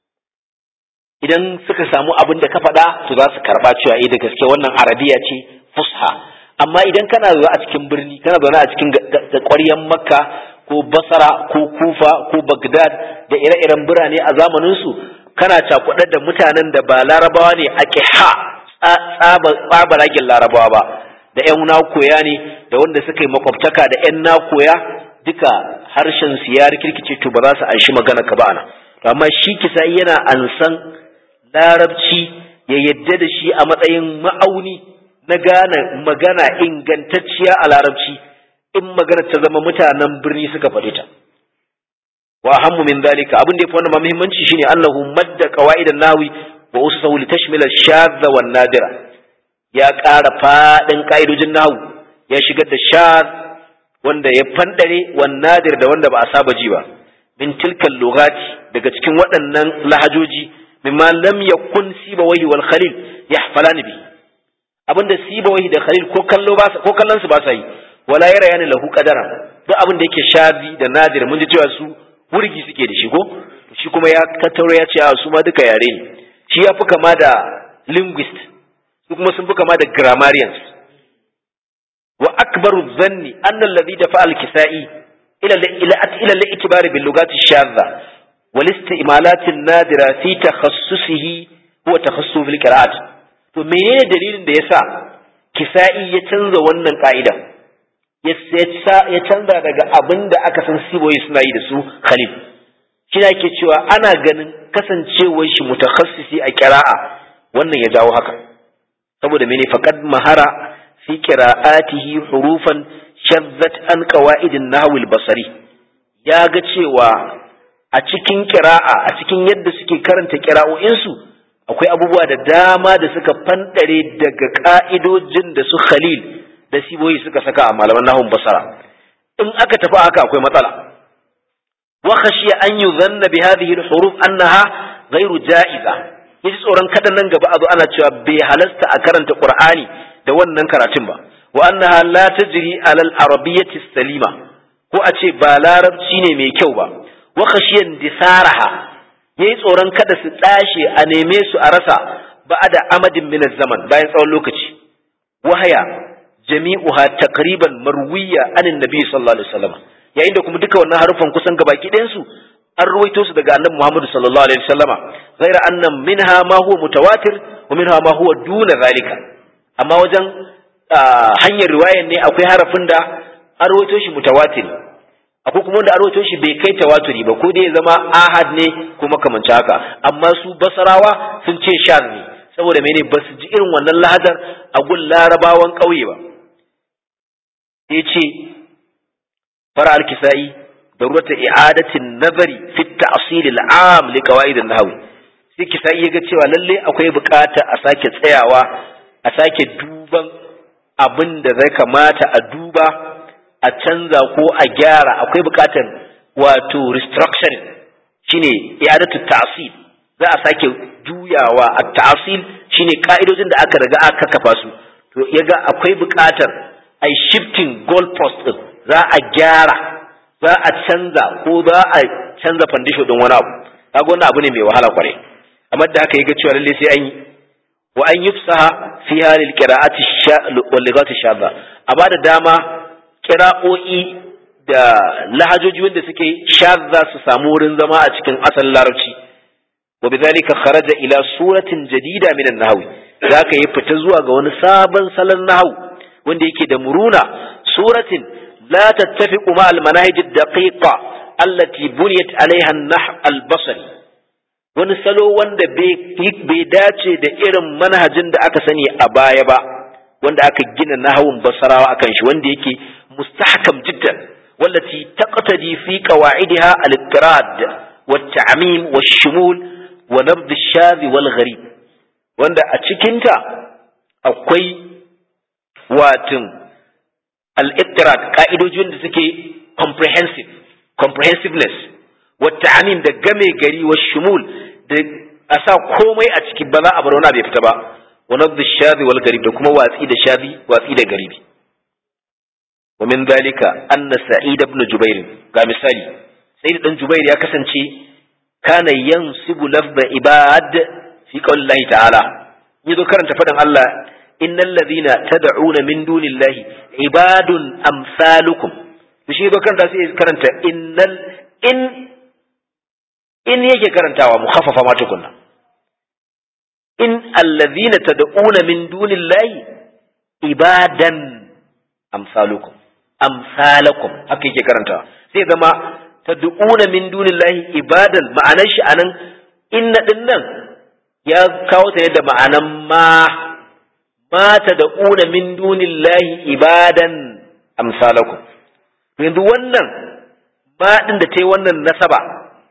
idan suka samu abin da ka faɗa to za su karɓa cewa eh da gaske wannan arabiya ce fusha amma idan kana zaune a cikin birni kana zaune a cikin ƙwaryen makka ko basara ko kufa ko bagdad da ire-iren birane a zamaninsu kana cakuɗar da mutanen da ba larabawa ne a ha tsabaragen larabawa ba da ‘yan nakoya ne da wanda suka yi makwabtaka da ‘yan nakoya duka harshen su ya rikirkice to ba za su anshi magana ka ba ana amma shi kisa yana ansan larabci ya yadda da shi a matsayin ma'auni na gane magana ingantacciya a larabci in magana ta zama mutanen birni suka faɗi ta wa ahammu min dalika abin da yafi wannan muhimmanci shine annahu madda qawaidan nawi wa usahu li tashmila shadha wan nadira ya ƙara fadin kaidojin nahu ya shigar da shadh wanda ya fandare wan nadir da wanda ba a saba ji ba min tilkal lughati daga cikin waɗannan lahajoji mimma lam yakun sibawahi wal khalil yahfalani bi abinda sibawahi da khalil ko kallo ba ko kallon su ba sa yi wala yara yani lahu qadara duk abin da yake shazi da nadir mun ji cewa su wurgi suke da shi ko shi kuma ya tattauro ya ce a su ma duka yare ne shi ya fi kama da linguist su kuma sun fi kama da grammarians wa akbaru dhanni anna alladhi dafa al-kisa'i ila ila ila al-ikbar bil lughat ash-shadha wal istimalat an-nadira fi takhassusihi huwa takhassus bil qira'at to menene dalilin da yasa kisa'i ya canza wannan ka'ida ya canza daga abin da aka san siboyi suna yi da su khalil shi na ke cewa ana ganin kasancewar shi mutakhassisi a kira'a wannan ya jawo haka saboda mene faqad mahara fi qira'atihi hurufan shazzat an qawaidin nahwi basari ya ga cewa a cikin kira'a a cikin yadda suke karanta kira'o'insu akwai abubuwa da dama da suka fandare daga ka'idojin da su khalil da siboyi suka saka a malaman nahun basara in aka tafi haka akwai matsala wa khashiya an yudhanna bi hadhihi al-huruf annaha ghairu ja'iza yaji tsoron kada nan gaba a zo ana cewa bai halasta a karanta qur'ani da wannan karatun ba wa annaha la tajri ala al-arabiyyati salima ko a ce ba larabci ne mai kyau ba wa khashiyan disaraha yayi tsoron kada su tsashe a neme su a rasa ba'ada amadin min zaman bayan tsawon lokaci wahaya jami'uha taqriban marwiya anin nabi sallallahu alaihi wasallam yayin da kuma duka wannan harufan kusan gabaki ɗayan su an ruwaito su daga annabi Muhammad sallallahu alaihi wasallama ghaira anna minha ma huwa mutawatir wa minha ma huwa duna zalika amma wajen hanyar riwayan ne akwai harafin da an ruwaito shi mutawatir akwai kuma wanda an ruwaito shi bai kai tawaturi ba ko dai ya zama ahad ne ko makamanci haka amma su basarawa sun ce shaz ne saboda mene ba su ji irin wannan lahadar a gun larabawan ƙauye ba ya ce fara alkisa'i da ruwata i'adatin nazari fi ta'sil al'am li qawaid an-nahwi sai kisa'i ya ga cewa lalle akwai bukata a sake tsayawa a sake duban abin da zai kamata a duba a canza ko a gyara akwai bukatar wato restructuring shine i'adatu ta'sil za a sake juyawa a ta'sil shine ka'idojin da aka riga aka kafa su to yaga akwai bukatar ai shifting goalpost din za a gyara za a canza ko za a canza foundation din wani abu kaga wannan abu ne mai wahala kwarai amma da haka yaga cewa lalle sai an yi wa an yufsaha fi halil qira'ati wal lighati shadda a bada dama qira'o'i da lahajoji wanda suke shadda su samu wurin zama a cikin asalin larabci wa bidhalika kharaja ila suratin jadida min an-nahw zaka yi fita zuwa ga wani sabon salon nahwu wanda yake da muruna suratin la tattafiqu ma al-manahij ad-daqiqa allati buniyat alaiha an-nahw al-basri wani salo wanda bai dace da irin manhajin da aka sani a baya ba wanda aka gina nahawun basarawa akan shi wanda yake mustahkam jiddan wallati taqtadi fi qawaidiha al-ittirad wat-ta'mim wash-shumul wa nabd ash-shadh wal-gharib wanda a cikinta akwai watin al-ittirad ka'idojin da suke comprehensive comprehensiveness والتعميم da game gari wa shumul da a sa komai a ciki ba za a bar wani bai fita ba wa nabd ash-shadhi wal garib da kuma watsi da shadhi watsi da garibi wa min dalika anna sa'id ibn jubair ga misali sa'id dan jubair ya kasance kana yansibu lafza ibad fi qaulillahi ta'ala yazo karanta fadan Allah innal ladhina tad'una min dunillahi ibadun amsalukum shi yazo karanta sai karanta innal in in yake karantawa mu khaffafa ma tukunna in allazina tad'una min dunillahi ibadan amsalukum amsalakum haka yake karantawa sai zama tad'una min dunillahi ibadan ma'anar shi anan inna dinnan ya kawo ta yadda ma'anan ma ma tad'una min dunillahi ibadan amsalakum yanzu wannan ma din da ta yi wannan nasaba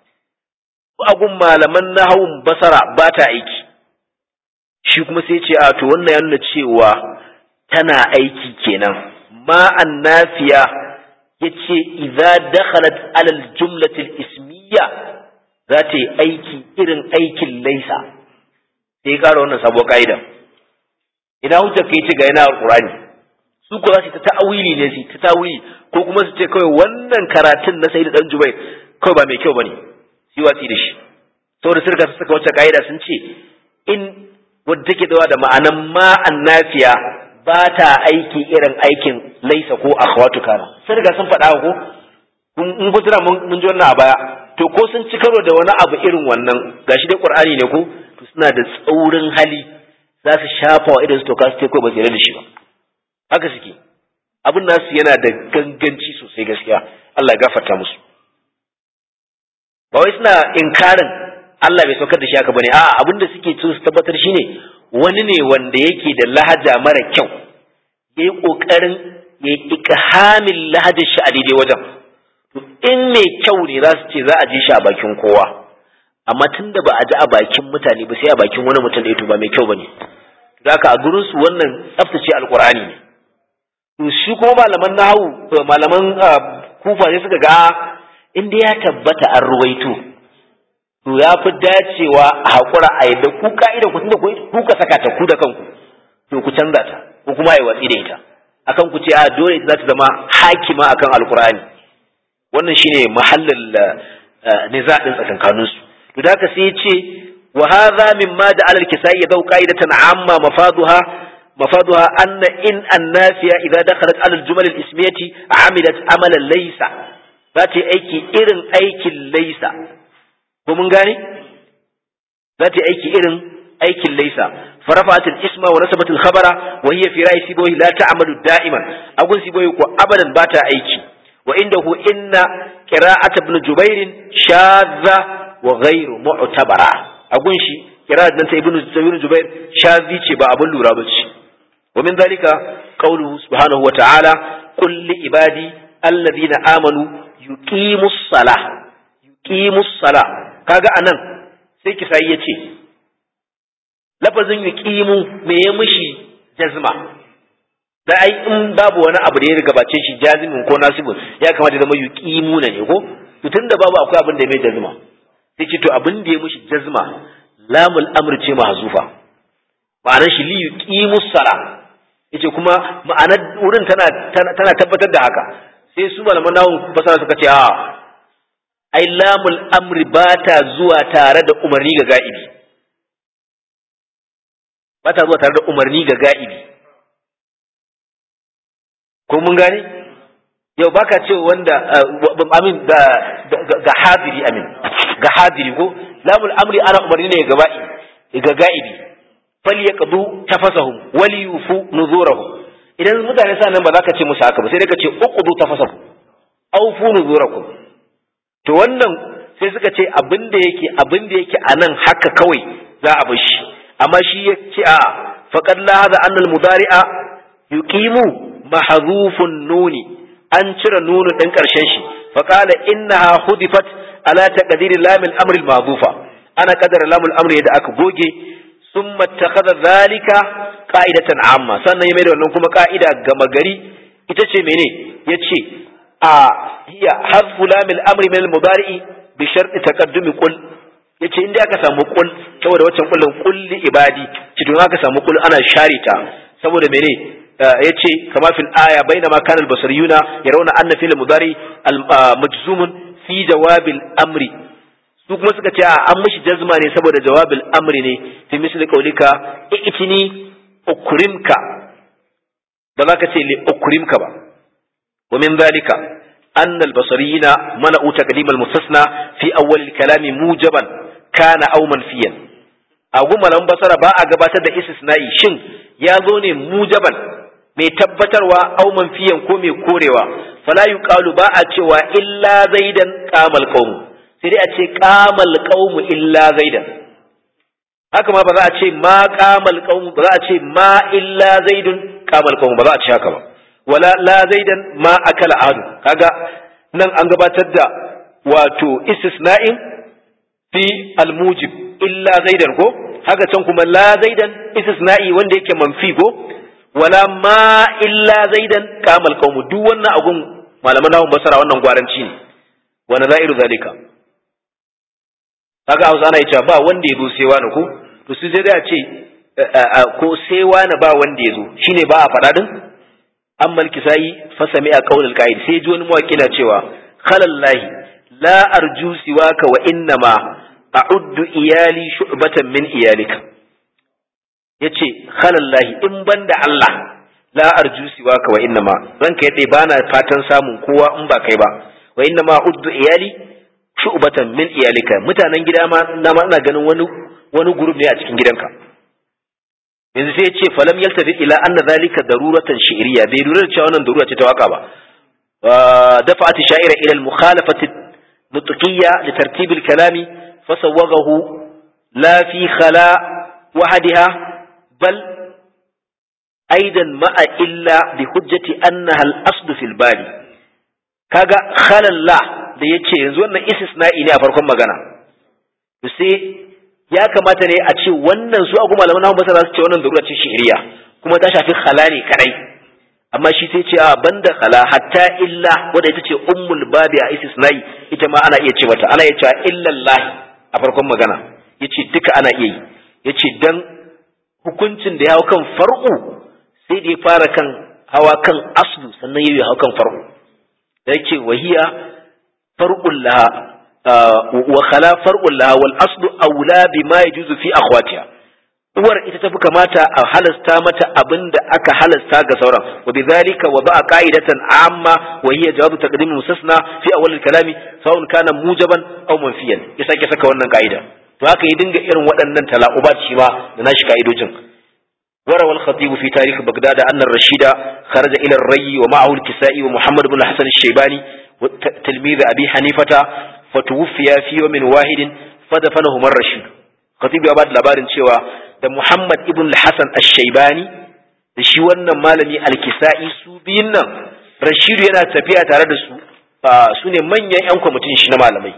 agun malaman nahawun basara ba ta aiki shi kuma sai ce a to wannan ya nuna cewa tana aiki kenan ma annafiya yace idza dakhalat ala aljumlati alismiyya za ta yi aiki irin aikin laisa sai ƙara wannan sabuwar ka'ida ina hujja kai ce ga yana alqur'ani su ko za su ta ta'awili ne su ta ta'awili ko kuma su ce kawai wannan karatun na sayyid dan jubair kawai ba mai kyau bane yi watsi da shi saboda sirka su saka wacce ka'ida sun ce in wadda take dawa da ma'anan ma annafiya ba ta aiki irin aikin laisa ko akhwatu kana sun riga sun faɗa ko in kun tuna mun ji wannan a baya to ko sun ci karo da wani abu irin wannan gashi dai qur'ani ne ko to suna da tsaurin hali za su shafa wa idan su toka su ko ba su da shi ba haka suke abin nasu yana da ganganci sosai gaskiya Allah ya gafarta musu ba wai suna inkarin Allah bai saukar da shi haka bane a'a abin da suke so su tabbatar shine wani ne wanda yake da lahaja mara kyau yayi kokarin ya ikhamin lahajar shi a daidai wajen to in mai kyau ne za su ce za a ji shi a bakin kowa amma tunda ba a ji a bakin mutane ba sai a bakin wani mutum da to ba mai kyau bane haka a gurin su wannan tsaftace alqur'ani ne to shi kuma malaman nahawu malaman kufa sai suka ga in dai ya tabbata an ruwaito to ya fi dacewa a haƙura a yadda ku ka'ida ku tunda ku ka saka ta ku da kanku to ku canza ta ko kuma ai watsi da ita akan ku ce a dole ita za ta zama hakima akan alkur'ani wannan shine mahallin niza din tsakankanin su to da haka sai ya ce wa hadha mimma da alal kisai ya dau qa'idatan amma mafaduha mafaduha anna in annafiya idza dakhalat alal jumal al ismiyati amilat amalan laysa za ta yi aiki irin aikin laysa ko mun gane za ta yi aiki irin aikin laysa فرفعت الاسم ونسبت الخبر وهي في رأي سيبوي لا تعمل دائما أقول سيبوي أبدا باتا أيكي وعنده إن قراءة ابن جبير شاذة وغير معتبرة أقول شي قراءة ننت ابن جبير شاذي با أبو اللورابتش ومن ذلك قوله سبحانه وتعالى قل لعبادي الذين آمنوا يقيموا الصلاة يقيموا الصلاة كاغا أنان سيكي سايتي lafazin yuqimu me ya mishi jazma da ai in babu wani abu da ya gabace shi jazimin ko nasibun ya kamata zama yuqimu ne ko to tunda babu akwai abin da ya mai jazma sai ce to abin da ya mishi jazma lamul amr ce mahzufa ma'anar shi li yuqimu sala yace kuma ma'anar wurin tana tana tabbatar da haka sai su malaman nahwu basara suka ce a ai lamul amri ba ta zuwa tare da umarni ga ga'ibi ba ta zuwa tare da umarni ga ga'ibi ko mun gane yau baka ce wanda amin ga ga hadiri amin ga hadiri ko lamul amri ana umarni ne ga ba'i ga ga'ibi fal yaqdu tafasahum wal yufu nuzurahum idan mutane sa nan ba za ka ce musu haka ba sai dai ka ce uqdu tafasahum aw fu nuzurakum to wannan sai suka ce abin da yake abin da yake anan haka kawai za a bar shi amma shi ya ce a faƙad lahaza annal mudari'a yuqimu mahdhufun nuni an cire nunu ɗin ƙarshen shi faqala innaha hudifat ala taqdiri lamil amri al mahdhufa ana qadara lamul amri da aka goge summa takhadha dhalika qa'idatan amma sannan ya mai da wannan kuma ka'ida gama gari ita ce mene yace a hiya hadfu lamil amri min al mudari'i bi sharti taqaddumi qul yace inda aka samu kul saboda waccan kullun kulli ibadi ci don aka samu kul ana share ta saboda mene yace kama fil aya bainama kana al basariyuna yarawna anna fil mudari al majzumun fi jawabil amri su kuma suka ce an mishi jazma ne saboda jawabil amri ne fi misli qaulika i'tini ukrimka ba za ka ce li ukrimka ba wa min zalika أن البصريين منعوا تقديم المستثنى في أول الكلام موجبا كان أو منفيا أقول لهم بصر باء قبات دا استثنائي شن يظن موجبا mai tabbatarwa au manfiyan ko mai korewa fala yuqalu ba a cewa illa zaidan qamal qaum sai dai a ce qamal qaum illa zaidan haka ma ba za a ce ma qamal qaum ba za a ce ma illa zaidun qamal qaum ba za a ce haka ba wala la zaidan ma akala adu kaga nan an gabatar da wato istisna'in fi almujib illa zaidan ko haka can kuma la zaidan istisna'i wanda yake manfi ko wala ma illa zaidan kamal qaumu duk wannan agun malaman nahun basara wannan gwaranci ne wa nazairu zalika kaga Hausa ana cewa ba wanda ya zo sai wani ko to su dai a ce ko sai wani ba wanda ya zo shine ba a faɗa din amma al-kisai fa sami'a qawl al-qa'id sai ji wani mawaki na cewa khalallahi la arju siwaka wa innama a'uddu iyali shu'batan min iyalika yace khalallahi in banda Allah la arju siwaka wa innama ranka yadda bana fatan samun kowa in ba kai ba wa innama a'uddu iyali shu'batan min iyalika mutanen gida ma na ma ina ganin wani wani group ne a cikin gidanka yanzu sai ya ce falam yaltafi ila anna zalika daruratan shi'riya bai lura da cewa wannan darura ce ta waka ba dafa'at sha'ira ila al-mukhalafati nutqiyya li tartib al-kalami fasawwaghahu la fi khala wahdaha bal aidan ma'a illa bi hujjati annaha al-asl fi al-bali kaga khalalla da yace yanzu wannan istisna'i ne a farkon magana sai ya kamata ne a ce wannan su agu malaman nahu basara su ce wannan darura ce shi'riya kuma ta shafi khala ne kadai amma shi sai ce a banda khala hatta illa wanda ita ce ummul babi a istisnai ita ma ana iya ce mata ana iya cewa illallahi a farkon magana yace duka ana iya yi yace dan hukuncin da ya hau kan far'u sai da ya fara kan hawa kan aslu sannan ya hau kan far'u da yake wahiya far'ul laha wa khala far'ul laha wal aslu aula bima yajuzu fi akhwatiha uwar ita tafi kamata a halasta mata abin da aka halasta ga sauran wa bidhalika wa ba'a qa'idatan amma wa hiya jawabu taqdim mustasna fi awwal al-kalami sawun kana mujaban aw manfiyan ya sake saka wannan ka'ida to haka ya dinga irin waɗannan tala'ubat shi ma da nashi ka'idojin وروى الخطيب في تاريخ بغداد أن الرشيد خرج إلى الري ومعه الكسائي ومحمد بن الحسن الشيباني تلميذ أبي حنيفة فتوفي في يوم واحد فدفنهما الرشيد خطيب أباد لبارن شوى da Muhammad ibn Hassan Ash-Shaybani da shi wannan malami Al-Kisa'i su biyun nan Rashidu yana tafiya tare da su su ne manyan ƴan kwamitin shi na malamai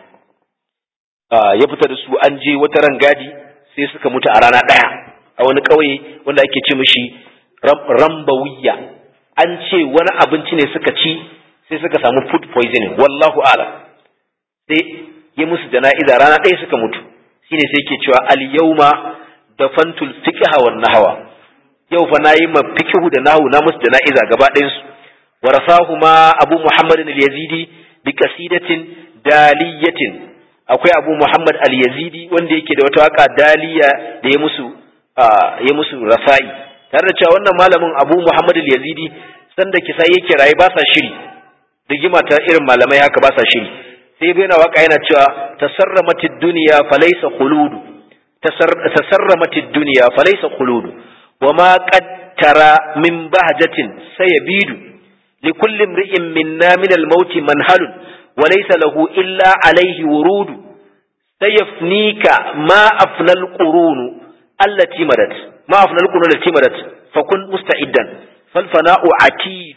ya fita da su an je wata rangadi sai suka mutu a rana ɗaya a wani ƙauye wanda ake ce mishi Rambawiya an ce wani abinci ne suka ci sai suka samu food poisoning wallahu a'lam sai ya musu jana'iza rana ɗaya suka mutu shine sai ke cewa al-yawma da fantul fiqha wan nahwa yau fa nayi ma fiqhu da nahwu na musu jana'iza gaba ɗayan su warasahuma abu muhammad al-yazidi bi qasidatin daliyatin akwai abu muhammad al-yazidi wanda yake da wata waka daliya da ya musu ya musu rasa'i tare da cewa wannan malamin abu muhammad al-yazidi sanda kisa yake raye ba sa shiri rigima ta irin malamai haka ba sa shiri sai bai na waka yana cewa tasarramatid dunya falaysa khuludu تسرمت الدنيا فليس خلود وما قد ترى من بهجة سيبيد لكل امرئ منا من الموت منهل وليس له إلا عليه ورود سيفنيك ما أفنى القرون التي مدت ما أفنى القرون التي مدت فكن مستعدا فالفناء عتيد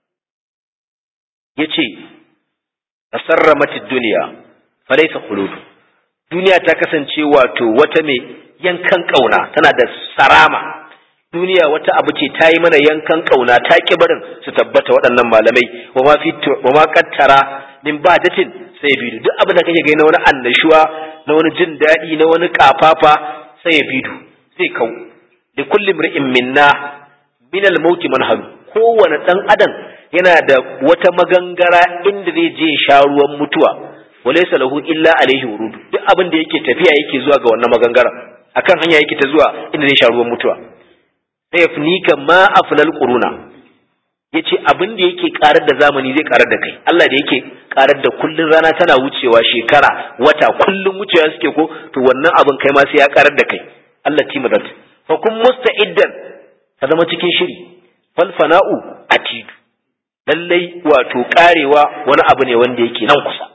يتي تسرمت الدنيا فليس خلود duniya ta kasance wato wata mai yankan kauna tana da sarama duniya wata abu ce ta yi mana yankan kauna ta ki barin su tabbata waɗannan malamai wa ma fi wa ma qattara min badatin sai bidu duk abin da kake gani na wani annashuwa na wani jin daɗi na wani kafafa sai bidu sai kau da kulli mri'in minna min al-maut manhal kowane dan adam yana da wata magangara inda zai je sha ruwan mutuwa walaysa lahu illa alaihi wurudu duk abin da yake tafiya yake zuwa ga wannan magangara akan hanya yake ta zuwa inda zai sha ruwan mutuwa sai yafnika ma afnal quruna yace abin da yake karar da zamani zai karar da kai Allah da yake karar da kullun rana tana wucewa shekara wata kullun wucewa suke ko to wannan abin kai ma sai ya karar da kai Allah timadat fa kun musta'iddan ka zama cikin shiri fal fana'u atidu lallai wato karewa wani abu ne wanda yake nan kusa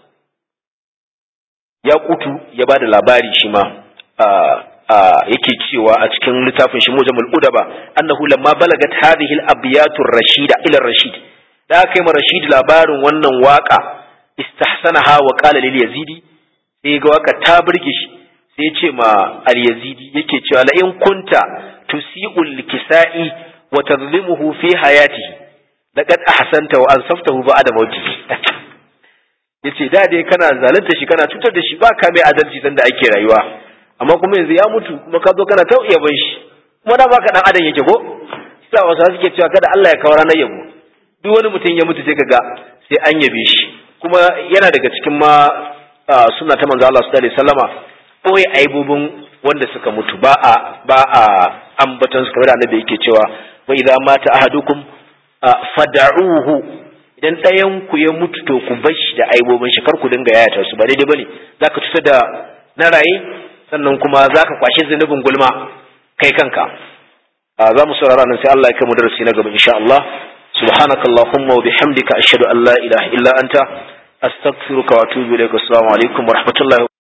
ya kutu ya ba da labari shi ma yake cewa a cikin littafin shi mujamul udaba annahu lamma balagat hadhihi al-abyatu rashida ila rashid da aka yi ma rashid labarin wannan waka istahsanaha wa qala lil yazidi sai ga waka ta burge shi sai ya ce ma al yazidi yake cewa la in kunta tusi'ul kisa'i wa tadhlimuhu fi hayatihi laqad ahsanta wa ansaftahu ba'da mautihi yace da dai kana zalunta shi kana cutar da shi ba ka mai adalci dan da ake rayuwa amma kuma yanzu ya mutu kuma ka zo kana ta ban shi kuma da baka dan adam yake ko sai wasu suke cewa kada Allah ya kawo ranar yabo duk wani mutum ya mutu sai kaga sai an yabe shi kuma yana daga cikin ma suna ta manzo Allah sallallahu alaihi wasallama boye aibubun wanda suka mutu ba a ba a ambatan su kamar da annabi yake cewa wa idza mata ahadukum fad'uhu idan ɗayan ku ya mutu to ku bar shi da aibobin shi kar ku dinga yayata su ba daidai bane zaka tusa da na raye sannan kuma zaka kwashe zunubin gulma kai kanka za mu saurara nan sai Allah ya kai mu darasi na gaba insha Allah subhanakallahumma wa bihamdika ashhadu an la ilaha illa anta astaghfiruka wa atubu ilaik assalamu alaikum wa rahmatullahi